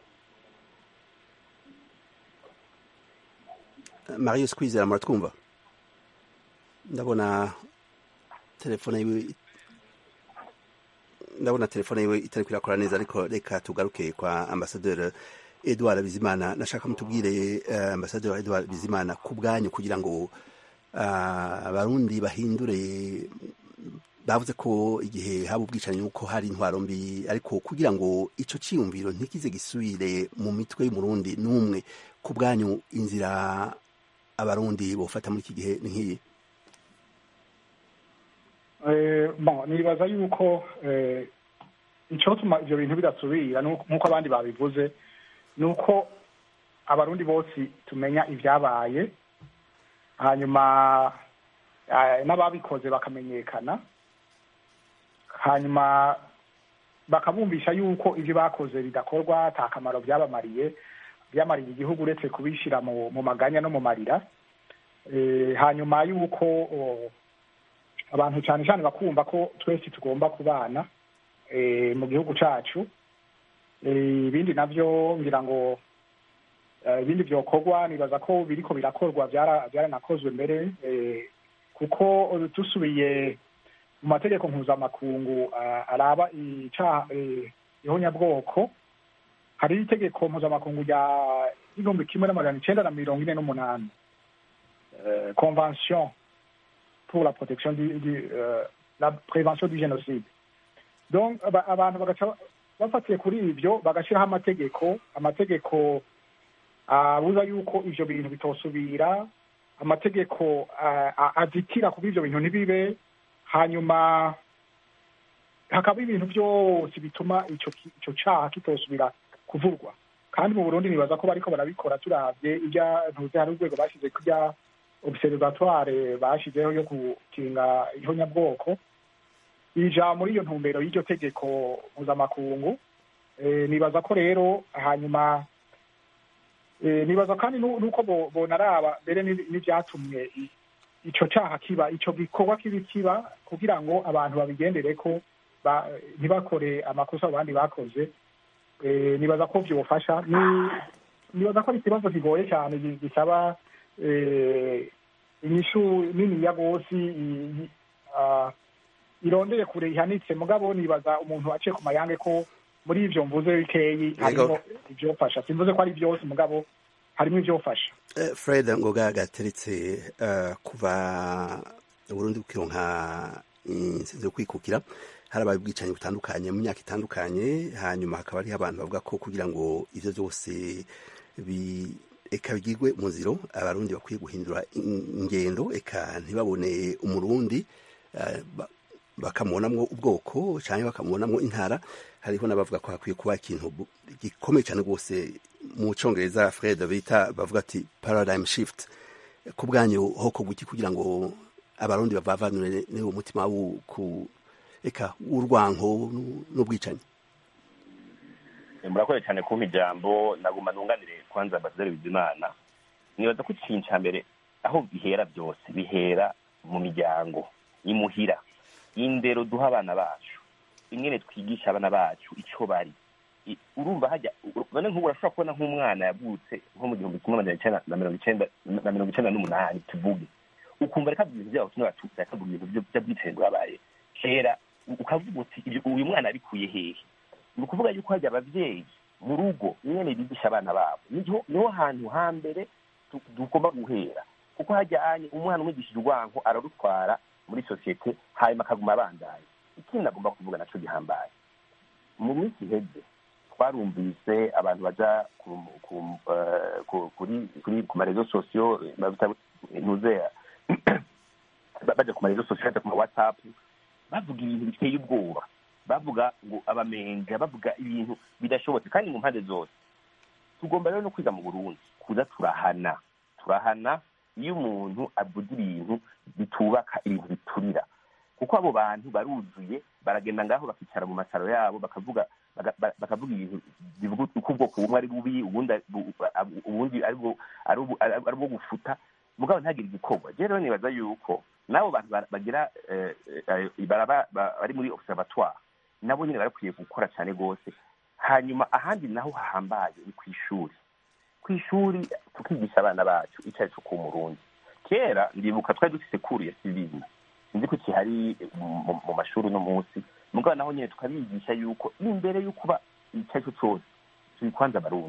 Eh, marius kwizera muratwumva ndabona telefone yiwe ndabona telefone yiwe itariko irakora neza ariko reka tugaruke kwa ambasaderi edouard bizimana nashaka mutubwire uh, ambasaderi wa edouard bizimana ku bwanyu kugira ngo uh, abarundi bahindure bavuze ko igihe haba ubwicanyi uko hari intwaro mbi ariko kugira ngo ico ciyumviro ntikize gisubire mu mitwe y'umurundi n'umwe ku bwanyu inzira abarundi bofata muri iki gihe ni nk'iyi bon nibaza yuko icyotuma ibyo bintu bidasubira nk'uko abandi babivuze ni uko abarundi bose tumenya ibyabaye hanyuma n'ababikoze bakamenyekana hanyuma bakabumvisha yuko ibyo bakoze bidakorwa ata kamaro byabamariye byamariye igihugu uretse kubishyira mu maganya no mu marira hanyuma yuko abantu cyane cyane bakumva ko twese tugomba kubana mu gihugu cyacu ibindi nabyo ngira ngo ibindi byokorwa nibaza ko biriko birakorwa byaranakozwe mbere kuko dusubiye mu mategeko mpuzamakungu araba ihonyabwoko hari itegeko mpuzamakungu rya igihumbi kimwe n'amajana icenda na mirongo ine n'umunani convention pour la protection du, du euh, la prévention du génocide donc abantu bagaca bafatiye kuri ibyo bagashyiraho amategeko amategeko abuza yuko ivyo bintu bitosubira amategeko azitira kuba ivyo bintu ntibibe hanyuma hakaba ibintu byose bituma ico ico caha kitosubira kuvurwa kandi mu burundi nibaza ko bariko barabikora turavye ibya ntuze hari urwego bashyize kurya observatoire bashyizeho yo gukinga ihonyabwoko ija muri iyo ntumbero y'iryo tegeko mpuzamakungu nibaza ko rero hanyuma nibaza kandi nuko bonaraba mbere n'ibyatumye ico caha kiba ico gikorwa kibi kiba kugira ngo abantu babigendere ko ntibakore amakosa abandi bakoze nibaza ko byofasha nibaza ko ari ikibazo kigoye cyane gisaba inyishu niniya rwose irondeye kure ihanitse mugabo nibaza umuntu aciye ku mayange ko muri ivyo mvuze bikeyi harimo ivyofasha simvuze ko ari byose mugabo harimo ivyofasha fred ngoga gateretse kuva uburundi bukironka insinzi yo kwikukira harabaye ubwicanyi butandukanye mu myaka itandukanye hanyuma hakaba hariho abantu bavuga ko kugira ngo ivyo vyose eka bigirwe umuziro abarundi bakwiye guhindura ingendo eka ntibabone umurundi bakamubonamwo ubwoko cyangwa bakamubonamwo intara hariho n'abavuga ko hakwiye kuba ikintu gikomeye cyane rwose mu cyongereza fred bita bavuga ati paradigm shift ku bwanyu hoko guki kugira ngo abarundi bavavanure n'uwo mutima ku eka w'urwanko n'ubwicanyi murakoze cyane kumpa ijambo naguma nunganire kwanza ambasaderi bizimana nibaza ko ikintu cya mbere aho bihera byose bihera mu miryango imuhira indero duha abana bacu ingene twigisha abana bacu icyo bari urumva hajya none nk'ubu urashobora kubona nk'umwana yavutse nko mu gihumbi kimwe magana icyenda na mirongo icyenda na mirongo icyenda n'umunani tuvuge ukumva reka ibintu byabo kimwe batutsi akavuga ibintu by'ubwicanyi bwabaye kera ukavuga uti uyu mwana abikuye hehe ni ukuvuga yuko hajya ababyeyi mu rugo nyine bigisha abana babo niho hantu hambere tugomba guhera kuko hajya umwana umwigishije urwanko ararutwara muri sosiyete hanyuma akaguma abandaye ikindi agomba kuvuga nacyo gihambaye mu minsi iheze twarumvise abantu baja ku marezo sosiyo ntuze baja ku marezo sosiyo baja ku ma whatsapp bavuga ibintu biteye ubwoba bavuga ngo abamenja bavuga ibintu bidashobotse kandi mu mpande zose tugomba rero no kwiga mu burundi kuza turahana turahana iyo umuntu avuga ibintu bitubaka ibintu biturira kuko abo bantu baruzuye baragenda ngaho bakicara mu masaro yabo bakavuga bakavuga ibintu bivuga uko ubwoko bumwe ari bubi ubundi ari bwo gufuta mugabo ntagire igikorwa rero nibaza yuko n'abo bantu bagira bari muri observatoire nabo nyine barakwiye gukora cyane rwose hanyuma ahandi naho hahambaye ni ku ishuri ku ishuri tukigisha abana bacu icyo ari cyo ku murundi kera ndibuka twari dufite kuru ya sivili sinzi ko kihari mu mashuri uno munsi mugabo naho nyine tukabigisha yuko imbere yo kuba icyo ari cyo cyose turi kwanza abarundi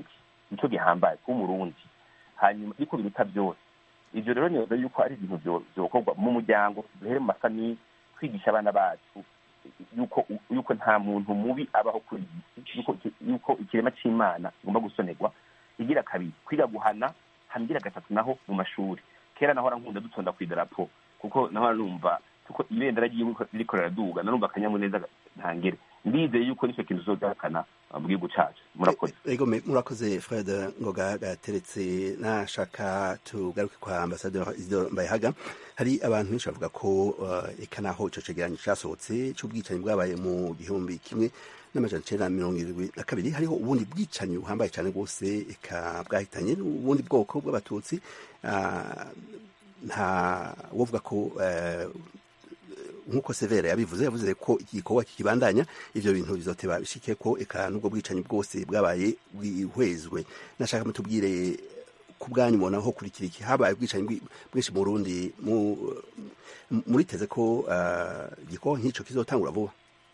nicyo gihambaye kuba umurundi hanyuma ariko biruta byose ibyo rero nibaza yuko ari ibintu byo- byokorwa mu muryango duhere mu masani kwigisha abana bacu yuko yuko nta muntu mubi abaho kuri iyi si yuko yuko ikirema cy'imana kigomba gusonerwa igira kabiri kwiga guhana hanigira gatatu naho mu mashuri kera naho nkunda dutonda ku idarapo kuko naho numva kuko ibendera ry'igihugu ririko riraduga narumva akanyamuneza ntangere ndizeye yuko nicyo kintu uzogahakana mu gihugu cacu murakoze ego me- murakoze fred ngoga gateretse nashaka tugaruke kwa ambasaderi isidore mbayehaga hari abantu benshi bavuga ko uh, eka naho ico cegeranyo casohotse c'ubwicanyi bwabaye mu gihumbi kimwe n'amajana icenda na mirongo irindwi na kabiri hariho ubundi bwicanyi buhambaye cane rwose eka bwahitanye ubundi bwoko bw'abatutsi uh, nta wovuga ko uh, nk'uko severa yabivuze yavuze ko iki gikorwa kikibandanya ivyo bintu bizoteba bishike ko eka n'ubwo bwicanyi bwose bwabaye bwihwezwe nashaka mutubwire ku bwanyu mubona aho kurikira iki habaye ubwicanyi bwi- bwinshi mu Burundi mu- muriteze ko ah, igikorwa nk'ico kizotangura vuba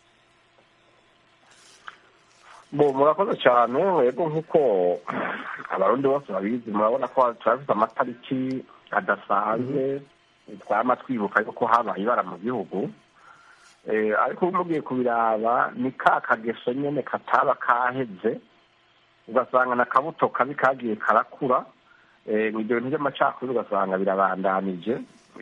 bo murakoze cyane yego nk'uko abarundi bose babizi murabona ko turafite amatariki adasanzwe twama twibuka yuko habaye ibara mu gihugu Eh, ariko ubu mugiye kubiraba ni ka kageso nyene kataba kaheze ugasanga na kabuto kabi kagiye karakura Eh, ngo ibyo bintu by'amacakubiri ugasanga birabandanije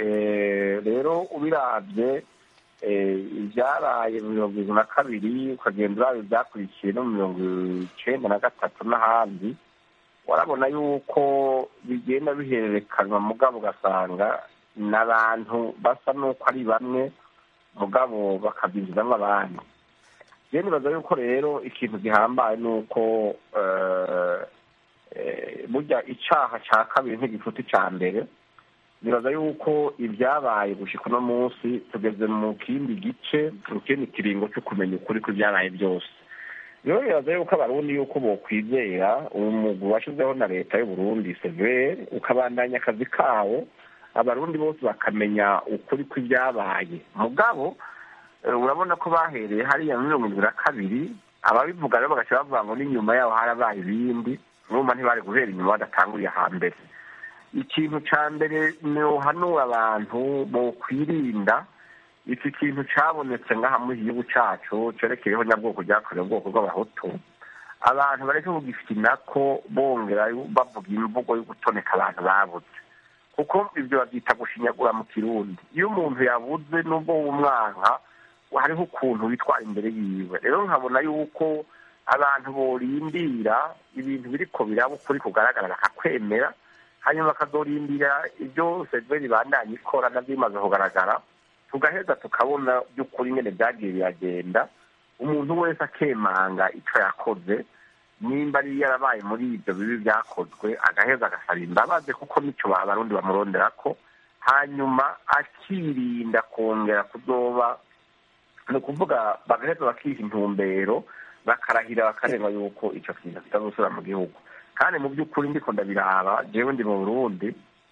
Eh, rero ubiravye eh, ibyaraye mu mirongo irindwi na kabiri ukagenda uraba ibyakurikiye no mu mirongo icenda na gatatu n'ahandi warabona yuko bigenda bihererekanwa mugabo ugasanga n'abantu basa n'uko ari bamwe mugabo bakabyinjizamo abandi rero nibaza yuko rero ikintu gihambaye ni uko eh, eh, burya icaha ca kabiri ntigifuta ica mbere nibaza yuko ibyabaye gushika uno munsi tugeze mu kindi gice mu kindi kiringo cyo kumenya ukuri kw'ibyabaye byose rero nibaza yuko abarundi yuko bokwizera umugwi washizeho na leta y'uburundi severe ukabandanya akazi kawo abarundi bose bakamenya ukuri kw'ibyabaye mugabo eh, urabona ko bahereye hariya muri mirongo irindwi na kabiri ababivuga rero bagaca bavuga ngo n'inyuma yaho harabaye ibindi urumva ntibari guhera inyuma badatanguriye hambere ikintu ca mbere nohanura abantu bokwirinda iki kintu cabonetse ngaha muri iki gihugu cacu cerekeyeho nyabwoko ryakorewe ubwoko bw'abahutu abantu bareke kugifina ko bongera bavuga imvugo yo gutoneka abantu babuze kuko ibyo babyita gushinyagura mu kirundi iyo umuntu yabuze n'ubwo w'umwanka hariho ukuntu witwara imbere yiwe rero nkabona yuko abantu borindira ibintu biriko biraba ukuri kugaragara bakakwemera hanyuma bakazorindira ibyo severi bandanye ikora navyo bimaze kugaragara tugaheza tukabona by'ukuri nyene byagiye biragenda umuntu wese akemanga ico yakoze nimba ari yarabaye muri ibyo bibi byakozwe agaheza agasaba imbabazi kuko nicyo abarundi bamurondera ko hanyuma akirinda kongera kuzoba ni ukuvuga bagaheza bakiha intumbero bakarahira bakarenga yuko icyo kintu kitazosubira mu gihugu kandi mu by'ukuri ndiko ndabiraba jewe ndi mu burundi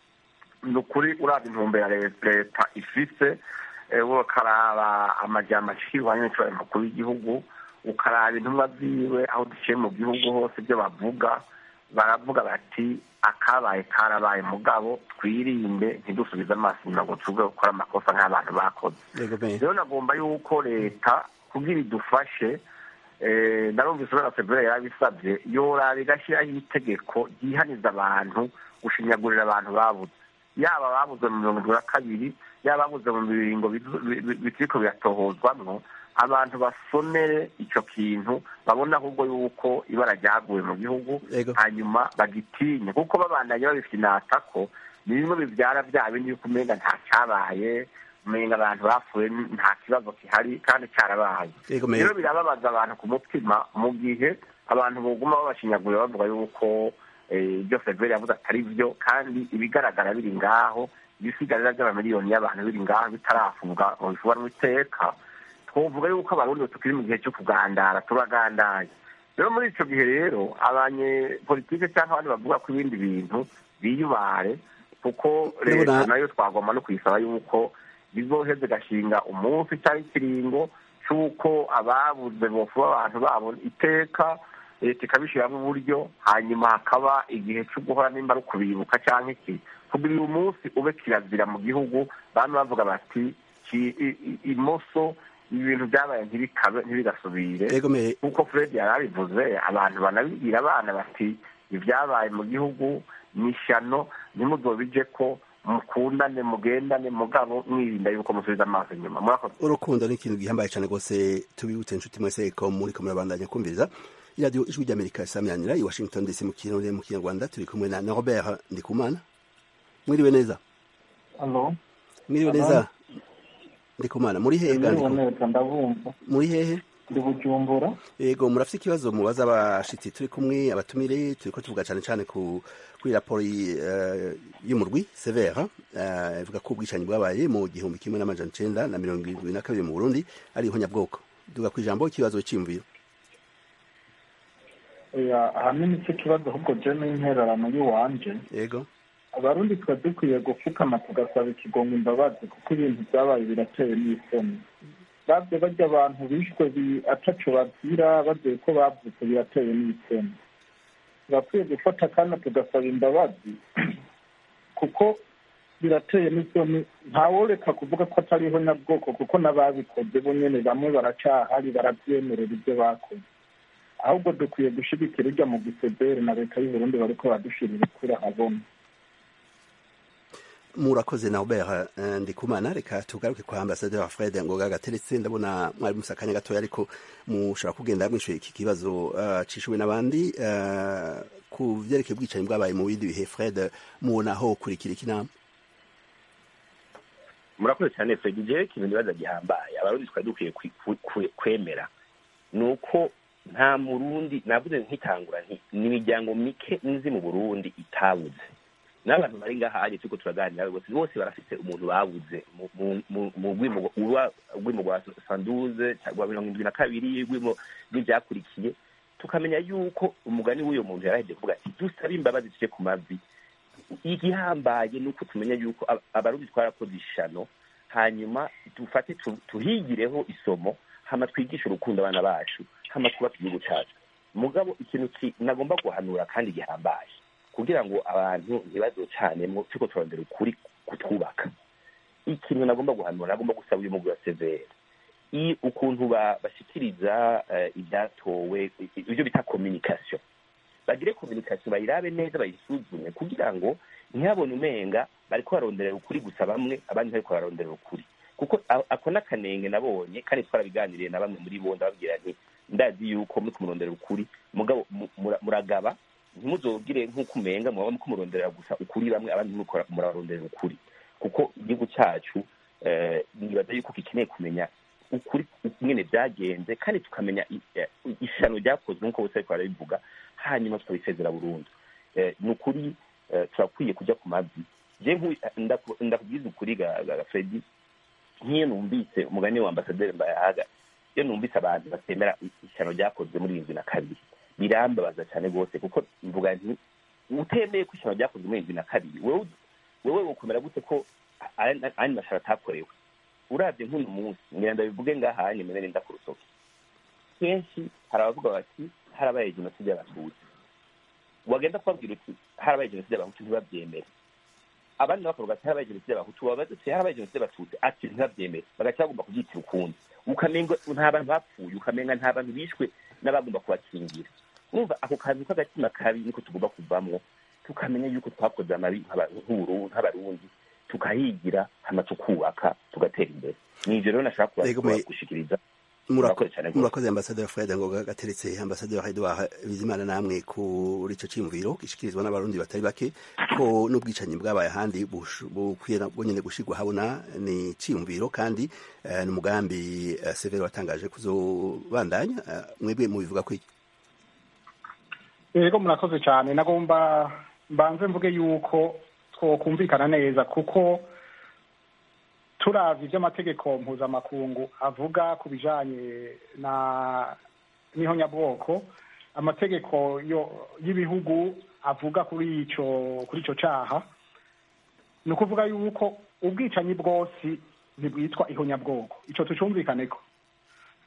ni ukuri uraba intumbero ya leta ifise eh, ukaraba amajambo ashirwanya n'icobaye mukuru w'igihugu ukaraba intumwa ziwe aho duciye mu gihugu hose ibyo bavuga baravuga bati akabaye karabaye mugabo twirinde ntidusubize amaso inyuma ngo tuvuge gukora amakosa nk'abantu bakoze Yego me. rero nagomba yuko leta kugira idufashe eh, narumvise urana februari yarabisabye yoraba igashyiraho itegeko ryihaniza abantu gushinyagurira abantu babuze yaba ababuze mu mirongo irindwi na kabiri yaba ababuze mu biringo bizu- bi- bi- bikiriko biratohozwamwo abantu basomere ico kintu babona ahubwo yuko ibara ryaguye mu gihugu Yego. hanyuma bagitinye kuko babandanye babifite inatako ni bimwe bibyara bya bindi yuko umenga nta cyabaye umenga abantu bapfuye nta kibazo gihari kandi cyarabaye Yego, me- rero birababaza abantu ku mutima mu gihe abantu boguma babashinyagurira bavuga yuko eh, ibyo feveri yavuze atari byo kandi ibigaragara biri ngaho ibisigarira by'amamiliyoni y'abantu biri ngaho bitarafunga ngo bifubanwe iteka twovuga yuko abarundi tukiri mu gihe cyo kugandara turagandaye rero muri ico gihe rero abanyepolitike cyangwa abandi bavuga ko ibindi bintu biyubare kuko leta Ndabona- nayo twagomba no kuyisaba yuko bizoheze gashinga umunsi cyangwa ikiringo c'uko ababuze bofuba abantu babo iteka leta ikabishyiramo uburyo hanyuma hakaba igihe cyo guhora nimba ari ukubibuka cyangwa iki kugira uyu munsi ube kirazira mu gihugu bamwe bavuga bati ki- i- i- imoso ibintu byabaye ntibikabe ntibigasubire Egomeye. nk'uko fred yari abivuze abantu banabibwira abana bati ibyabaye mu gihugu ni ishyano ntimuzobije ko mukundane mugendane mugabo mwirinda yuko musubiza amaso inyuma murakoze urukundo ni ikintu gihambaye cyane rwose tubibutse inshuti mwese ko muri ko murabandanya kumviriza iradiyo ijwi ry'amerika isamiranyira i washington dc mu kirundi mu kinyarwanda turi kumwe na robert ndikumana mwiriwe neza Halo. mwiriwe neza ndikumana muri hehe Mwiriwe Ndiku- neza ndabumva. muri hehe Ndi Bujumbura. yego murafite ikibazo mubaza abashitsi turi kumwe abatumire turi ko tuvuga cyane cyane ku kuri raporo y- eh, y'umurwi severa eh, ivuga ko ubwicanyi bwabaye mu gihumbi kimwe n'amajana icenda na mirongo irindwi na kabiri mu burundi ari ihonyabwoko duga ku ijambo ikibazo cyiyumviro Oya, ahanini icyo kibazo ahubwo je n'intererano y'iwanje. yego Abarundi twa dukwiye gupfukama tugasaba ikigongo imbabazi kuko ibintu byabaye birateye n'isoni. Bavye barya abantu bishwe bi- ataco bazira bavuye ko bavutse birateye n'isoni. Turakwiye gufata akanya tugasaba imbabazi kuko birateye n'isoni ntaworeka kuvuga ko atariho nyabwoko kuko n'ababikoze bo nyene bamwe baracahari baravyemerera ibyo bakoze ahubwo dukwiye gushigikira urya mu gisebere na leta y'uburundi bariko badushirira kuri ahabona murakoze na Robert eh, Ndikumana reka tugaruke kwa ambassadeur Fred Ngoga gateretse ndabona mwari musakanya gatoya ariko mushobora kugenda mwishuye iki kibazo uh, cishuwe n'abandi uh, ku vyerekeye ubwicanyi bwabaye mu bindi bihe Fred mubona aho kurikira ikinama murakoze cyane fred jewe ikintu nibaza gihambaye abarundi twari dukwiye kwi- kwi- kwi- kwemera ni uko nta murundi navuze nkitangura nti ni imiryango mike nzi mu burundi itabuze n'abantu bari ngaha aje turiko turaganira bose bose barafite umuntu babuze mu- mu- mu- mu rwimo rwa- rwimo rwa sanduze rwa mirongo indwi na kabiri rwimo rw'ivyakurikiye tukamenya yuko umugani w'uyo muntu yaraheje kuvuga ati dusabe imbabazi tuje ku mavi igihambaye ni uko tumenya yuko ab- abarundi twarakoze ishano hanyuma dufate tu- tuhigireho isomo hama twigishe urukundo abana bacu hama twubake igihugu cacu mugabo ikintu ki- nagomba guhanura kandi gihambaye kugira ngo abantu ntibazocanemo turiko turondera ukuri kutwubaka ikintu nagomba guhanura nagomba gusaba uyu mugwi wa severe i ukuntu ba- bashikiriza eh, ivyatowe i- i- ivyo bita communication bagire communication bayirabe neza bayisuzume kugira ngo ntihabone umenga bariko baronderera ukuri gusa bamwe abandi ntariko baronderera ukuri kuko a- ako n'akanenge nabonye kandi twarabiganiriye na bamwe muri bo ndababwira nti ndazi yuko muri kumurondera ukuri mugabo mu- mura- muragaba ntimuzogire nk'uko umenga muba muriko murondera gusa ukuri bamwe abandi ntimuriko muraronderera ukuri kuko igihugu cacu eh, nibaza yuko gikeneye kumenya ukuri nyene vyagenze kandi tukamenya i- eh, ishano ryakozwe nk'uko bose bariko barabivuga hanyuma tukabisezera burundu Eh, ni ukuri eh, turakwiye kuja ku mavi je nku- ndaku- ndakubwiza ukuri ga ga- ga fredi nk'iyo numvise umugani wa ambasaderi mbayahaga iyo numvise abantu batemera i- ishyano ryakozwe muri irindwi na kabiri birambabaza cyane rwose kuko mvuga nti utemeye ko ishyano ryakozwe muri irindwi na kabiri wewe wewe wokomera gute ko andi mashara atakorewe uravye nk'uno munsi ngira ndabivuge ngaha hanye menene ndakurusoke kenshi hari abavuga bati harabaye jenoside y'abatutsi wagenda kubabwira uti harabaye jenoside y'abahutu ntibabyemere abandi bakavuga ati harabaye jenoside y'abahutu wabaza ati harabaye jenoside y'abatutsi ati ntibabyemere bagaca bagomba kubyitira ukundi ukamenga nta bantu bapfuye ukamenga nta bantu bishwe n'abagomba kubakingira numva ako kantu k'agatima kabi niko tugomba kuvamwo tukamenya yuko twakoze amabi nk'aba- nk'Uburu- nk'abarundi tukahigira hama tukubaka tugatera imbere ni ivyo rero nashaka kuba- Yego, me- kuba- gushikiriza Murako- Murakoze cyane rwose. murakoze ambasaderi Fred Ngoga gateretse ambasaderi Edouard Bizimana namwe kuri ico ciyumviro gishikirizwa n'abarundi batari bake ko n'ubwicanyi bwabaye ahandi bush- bukwiye na- bwonyene gushirwa habona ni ciyumviro kandi eh, ni umugambi eh, Severo watangaje kuzobandanya eh, mwebwe mubivuga ko iki yego murakoze cyane nagomba mbanze mvuge yuko twokumvikana neza kuko turavye ivy'amategeko mpuzamakungu avuga ku bijanye na n'ihonyabwoko amategeko yo y'ibihugu avuga kuri ico kuri ico caha ni ukuvuga yuko ubwicanyi bwose ntibwitwa ihonyabwoko ico tucumvikaneko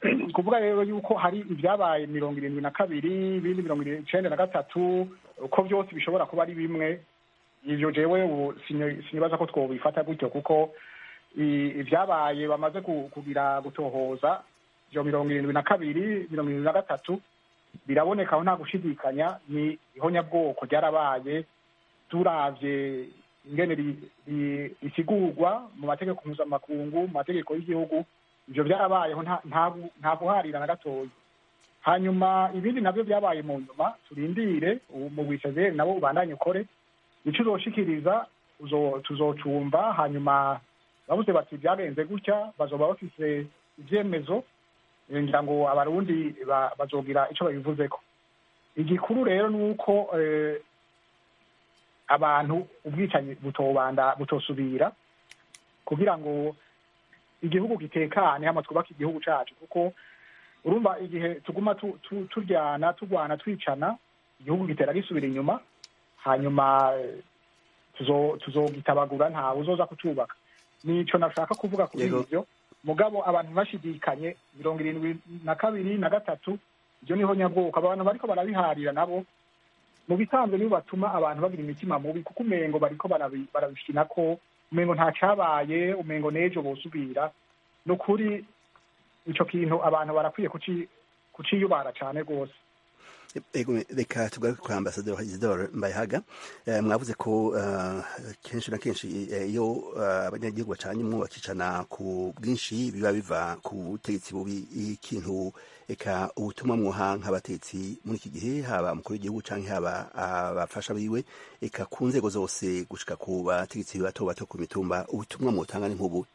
kuvuga rero yuko hari ibyabaye mirongo irindwi na kabiri ibindi mirongo icenda na gatatu ko byose bishobora kuba ari bimwe ivyo jewe ubu sinyo- sinibaza ko twobifata gutyo kuko i- ibyabaye bamaze ku- kugira gutohoza ivyo mirongo irindwi na kabiri mirongo irindwi na gatatu biraboneka aho nta gushidikanya ni ihonyabwoko ryarabaye turavye ingene ri- ri- risigurwa mu mategeko mpuzamakungu mu mategeko y'igihugu ivyo byarabayeho nta- nta gu- nta guharira na gatoya hanyuma ibindi navyo byabaye mu nyuma turindire ubu mu bwisezeri nabo ubandanye ukore ico uzoshikiriza uzo- tuzocumva hanyuma bavuze bati byagenze gutya bazoba bafise ivyemezo eh, ngira ngo abarundi ba- bazogira ico babivuzeko igikuru rero ni uko eh, abantu ubwicanyi butobanda butosubira kugira ngo igihugu gitekane hama twubake igihugu cacu kuko urumva igihe tuguma tu- tu- turyana turwana twicana igihugu gitera gisubira inyuma hanyuma eh, tuzo- tuzogitabagura ntawe uzoza kucubaka nico nashaka kuvuga kuri Yego. ivyo mugabo abantu bashidikanye mirongo irindwi na kabiri na gatatu ibyo niho nyabwoko abantu bariko barabiharira nabo mu bisanzwe nibo batuma abantu bagira imitima mubi kuko umengo bariko barabi- barabishina ko umengo nta cabaye umengo n'ejo bosubira ni ukuri ico kintu abantu barakwiye kuci- kuciyubara cane rwose Ego, reka tugaruke kwa ambasaderi Isidore Mbayahaga Eh, mwavuze ko eh, kenshi na kenshi eh, iyo eh, abanyagihugu bacanye umwe bakicana ku bwinshi biba biva ku butegetsi bubi ikintu eka ubutumwa mwoha nk'abategetsi muri iki gihe haba umukuru w'igihugu canke haba abafasha biwe eka ku nzego zose gushika ku bategetsi bato bato ku mitumba ubutumwa mwotanga ni nk'ubu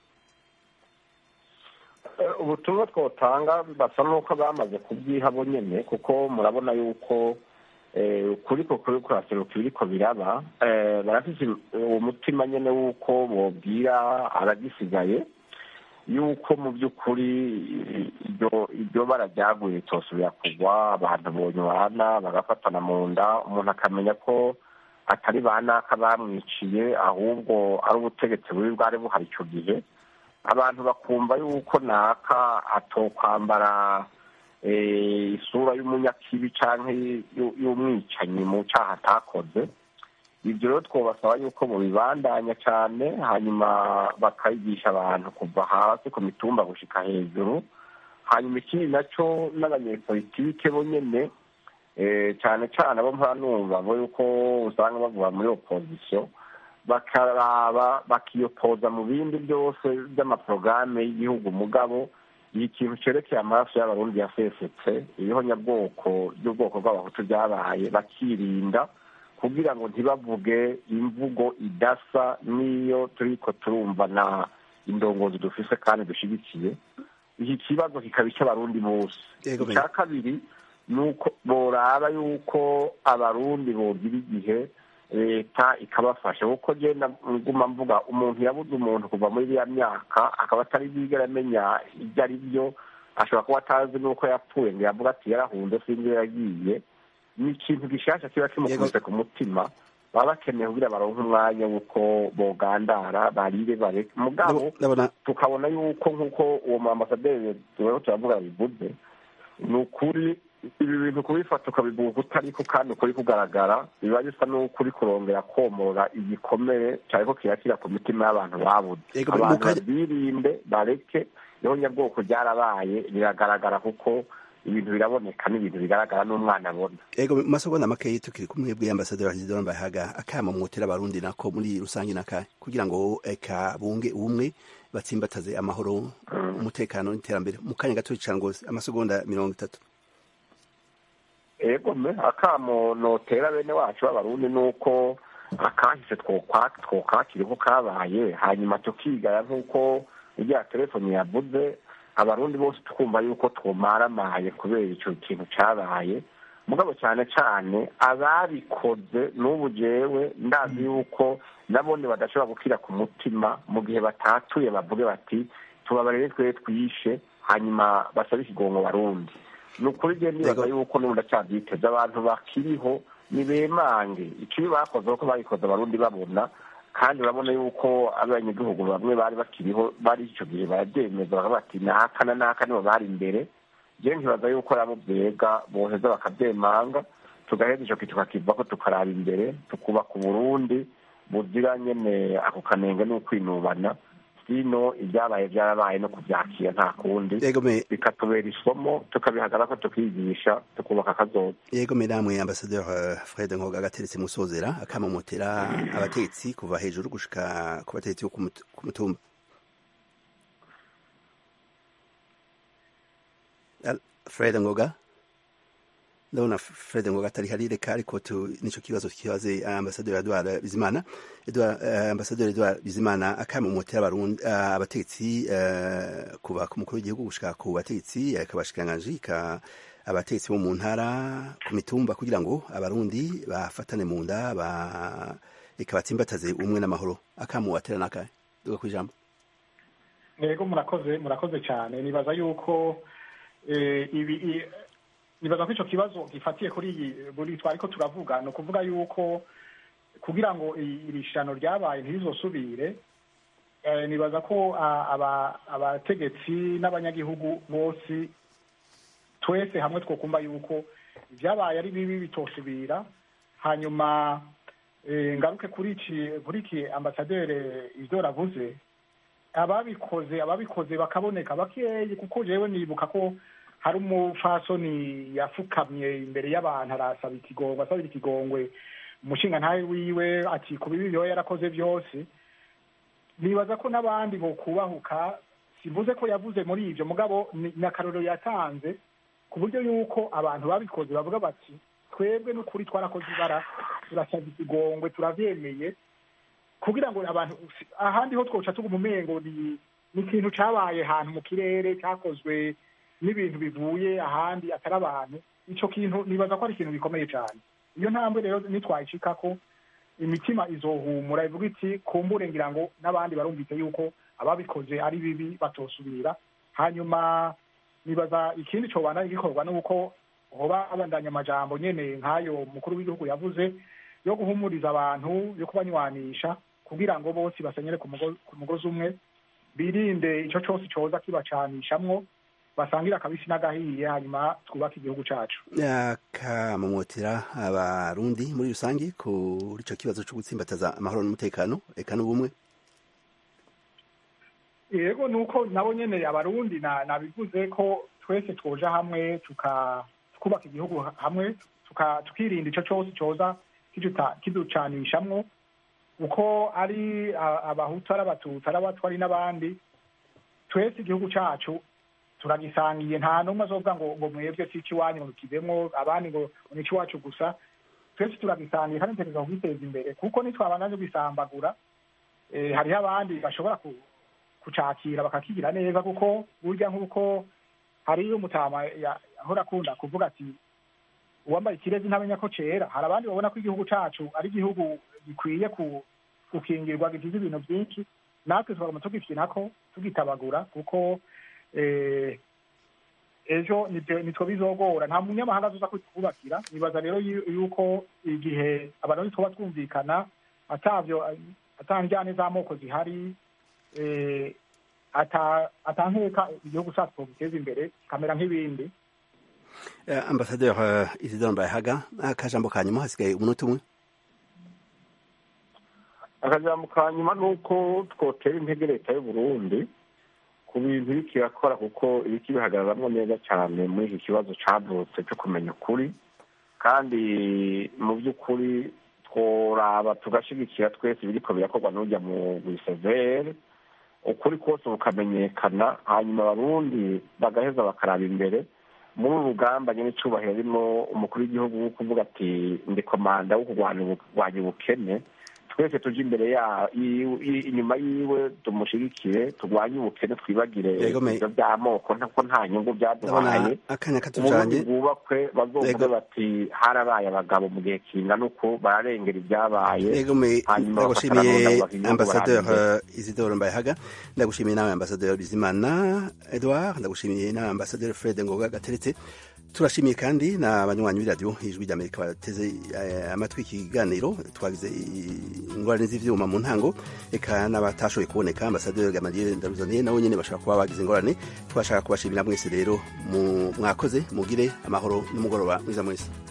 Eh, ubutumwa twotanga basa n'uko bamaze kubyiha bo nyene kuko murabona yuko eh, ukuri ko kuri kuraseruka ibiriko biraba eh, barafise uwo mutima nyene w'uko bobwira abagisigaye yuko mu by'ukuri iryo iryo bara ryaguye ritosubira kugwa abantu bonywana bagafatana mu nda umuntu akamenya ko atari ba naka bamwiciye ahubwo ari ubutegetsi bubi bwari buhari ico gihe abantu bakumva yuko naka atokwambara eh, isura y'umunyakibi canke y'u- y'umwicanyi mu caha atakoze ibyo rero twobasaba yuko mubibandanya cane hanyuma bakayigisha abantu kuva hasi ku mitumba gushika hejuru hanyuma ikindi naco n'abanyepolitike bo nyene eh, cane cane abo mpora numva bo yuko usanga bavuga muri opozisiyo bakaraba bakiyopoza mu bindi byose by'amaporogaramu y'igihugu mugabo iyi kintu cerekeye amaraso y'abarundi yasesetse iriho nyabwoko ry'ubwoko bw'abahutu ryabaye bakirinda kugira ngo ntibavuge imvugo idasa n'iyo turiko turumva na indongozi dufise kandi dushigikiye iki kibazo kikaba icy'abarundi bose Yego, icya kabiri ni uko boraba yuko abarundi bogira igihe leta ikabafasha kuko genda nguma mvuga umuntu yabuze umuntu kuva muri iriya myaka akaba atari bwigera amenya ibyo ari byo ashobora kuba atazi n'uko yapfuye ngo yavuga ati yarahunze sinzi iyo yagiye ni ikintu gishasha kiba kimukubise ku mutima baba bakeneye kugira baronke umwanya w'uko bogandara barire bareke mugabo tukabona yuko nk'uko uwo mu ambasaderi turiko turavuga bivuze ni ukuri ibi bintu kubifata ukabivuga utariko kandi ukuri kugaragara biba bisa n'ukuri kurongera komora igikomere cyane ko kirakira ku mitima y'abantu babuze Ego, abantu muka- babirinde bareke niho nyabwoko ryarabaye biragaragara kuko ibintu biraboneka n'ibintu bigaragara n'umwana abona ego mu masegonda makeyi tukiri kumwe bw'iyo ambasaderi Isidore Mbayahaga akama mwotera abarundi nako muri rusange nakahe kugira ngo eka bunge ubumwe batsimbataze amahoro umutekano n'iterambere mu kanya gato cyane rwose amasegonda mirongo itatu ego me akamo notera bene wacu b'abarundi ni uko akahise twokwa- twokakira uko kabaye hanyuma tukigaya nk'uko irya telefoni yavuze abarundi bose tukumva yuko twomaramaye kubera ico kintu cabaye mugabo cyane cyane ababikoze n'ubu jewe ndazi yuko nabone badashobora gukira ku mutima mu gihe batatuye bavuge bati tubabarire twe twishe hanyuma basabe ikigongo barundi ni ukuri genda nibaza yuko n'ubu ndacyabyiteze abantu bakiriho nibemange ikibi bakoze kuko babikoze abarundi babona kandi urabona yuko abanyagihugu bamwe bari bakiriho bari icyo gihe barabyemeza bakavuga bati naka na naka nibo bari imbere jewe nkibaza yuko nabo vyega boheza bakavyemanga tugaheza ico kintu tukakivako tukaraba imbere tukubaka uburundi buzira nyene ako kanenge n'ukwinubana sino ibyabaye byarabaye no kuvyakira nta kundi bikatubera isomo tukabihagarako tukigisha tukubaka akazoza yego namwe ambasaderi fred ngoga agateretse musozera akamamotera abatetsi kuva hejuru gushika ku batetsi bo ku mutumba fred ngoga ndabona fred ngoga atari hari reka ariko nico kibazo kibaze ambasaderi edward bizimana ambasaderi edward bizimana akamumotera abarundi abatetsi kuva ku mukuru w'igihugu gushika ku batetsi akabashikiranganji ka abatetsi bo mu ntara ku mitumba kugira ngo abarundi bafatane mu nda ba ikabatsimbataze umwe n'amahoro akamuwatera nakahe duga ku ijambo yego murakoze murakoze cyane nibaza yuko ibi nibaza ko icyo kibazo gifatiye kuri iyi buri twariko turavuga ni ukuvuga yuko kugira ngo iri shano ryabaye ntirizosubire nibaza ko abategetsi n'abanyagihugu bose twese hamwe twokumva yuko ibyabaye ari bibi bitosubira hanyuma ngaruke kuri iki ambasaderi ibyo ravuze ababikoze ababikoze bakaboneka bakeyi kuko jewe nibuka ko hari umupfasoni yafukamye imbere y'abantu arasaba ikigongwe asabira ikigongwe umushinga ntawe wiwe ati ku bibi byoba yarakoze byose nibaza ko n'abandi bo kubahuka simvuze ko yavuze muri ibyo mugabo ni akarorero yatanze ku buryo yuko abantu babikoze bavuga bati twebwe n'ukuri twarakoze ibara turasaba ikigongwe turabyemeye kugira ngo abantu ahandi ho twoca tuguma umengo ni ikintu cabaye ahantu mu kirere cyakozwe n'ibintu bivuye ahandi atari abantu icyo kintu nibaza ko ari ikintu gikomeye cyane iyo ntambwe rero nitwayicikako imitima izohumura ivuga iti kumbure ngira ngo n'abandi barumvise yuko ababikoze ari bibi batosubira hanyuma nibaza ikindi cobana gikorwa nuko hoba abandanya amajambo nyene nk'ayo mukuru w'igihugu yavuze yo guhumuriza abantu yo kubanywanisha kugira ngo bose basenyere ku mugozi umwe birinde ico cose coza kibacanishamwo basangira akabisi n'agahiye hanyuma twubake igihugu cacu akamumotera abarundi muri rusange kuri ico kibazo co gutsimbataza amahoro n'umutekano eka n'ubumwe yego nuko nabo nyene abarundi nabivuze ko twese twoja hamwe tukubaka igihugu hamwe tukirinda ico cose coza kiducanishamwo uko ari abahutu ari abatutsi ari abatwa ari n'abandi twese igihugu cacu turagisangiye nta n'umwe azovuga ngo ngo mwebwe si ikiwanyu ngo kivemwo abandi ngo ni ikiwacu gusa twese turagisangiye kandi ntegereza kugiteza imbere kuko nitwabandanye bisambagura hariho abandi bashobora kucakira bakakigira neza kuko burya nk'uko hariyo umutama ahora akunda kuvuga ati uwambaye ikirezi ntamenya ko cera hari abandi babona ko igihugu cacu ari igihugu gikwiye gukingirwa gigize ibintu byinshi natwe tukaguma tugikinako tugitabagura kuko ejo nitwo bizogora nta munyamahanga azoza kutwubakira nibaza rero yuko igihe abarundi tuba twumvikana atavyo atanjyane z'amoko zihari atankeka igihugu cacu twogiteza imbere kamera nk'ibindi ambasaderi isidore mbayahaga akajambo ka nyuma hasigaye umunota umwe akajambo ka nyuma ni uko twotera intege leta y'uburundi ku bintu iriko irakora kuko iriko ibihagararamwo neza cyane muri iki kibazo cavutse cyo kumenya ukuri kandi mu by'ukuri tworaba tugashigikira twese biriko birakorwa n'urya mu gisevere ukuri kose bukamenyekana hanyuma abarundi bagaheza bakaraba imbere muri uru rugamba nyine icubahiro ririmo umukuru w'igihugu wo kuvuga ati ndi komanda wo kurwanya ubukene twese tuje imbere inyuma yiwe tumushigikire turwanye ubukene twibagire ibyo by'amoko ko nta nyungu byaduhaye uburundi bwubakwe bazovuge bati harabaye abagabo mu gihe kingana uko bararengera ibyabaye hanyuma ndagushimiye ambasaderi isidore mbayahaga ndagushimiye nawe ambasaderi bizimana edouard ndagushimiye nawe ambasaderi fred ngoga gateretse turashimiye kandi n'abanywanyi b'iradiyo ijwi ry'amerika bateze amatwi ikiganiro twagize ingorane z'ivyuma mu ntango eka n'abatashoboye kuboneka ambasaderi gamaliel ndaruzaniye nawe nyene bashobora kuba bagize ingorane twashaka kubashimira mwese rero mwakoze mugire amahoro n'umugoroba mwiza mwese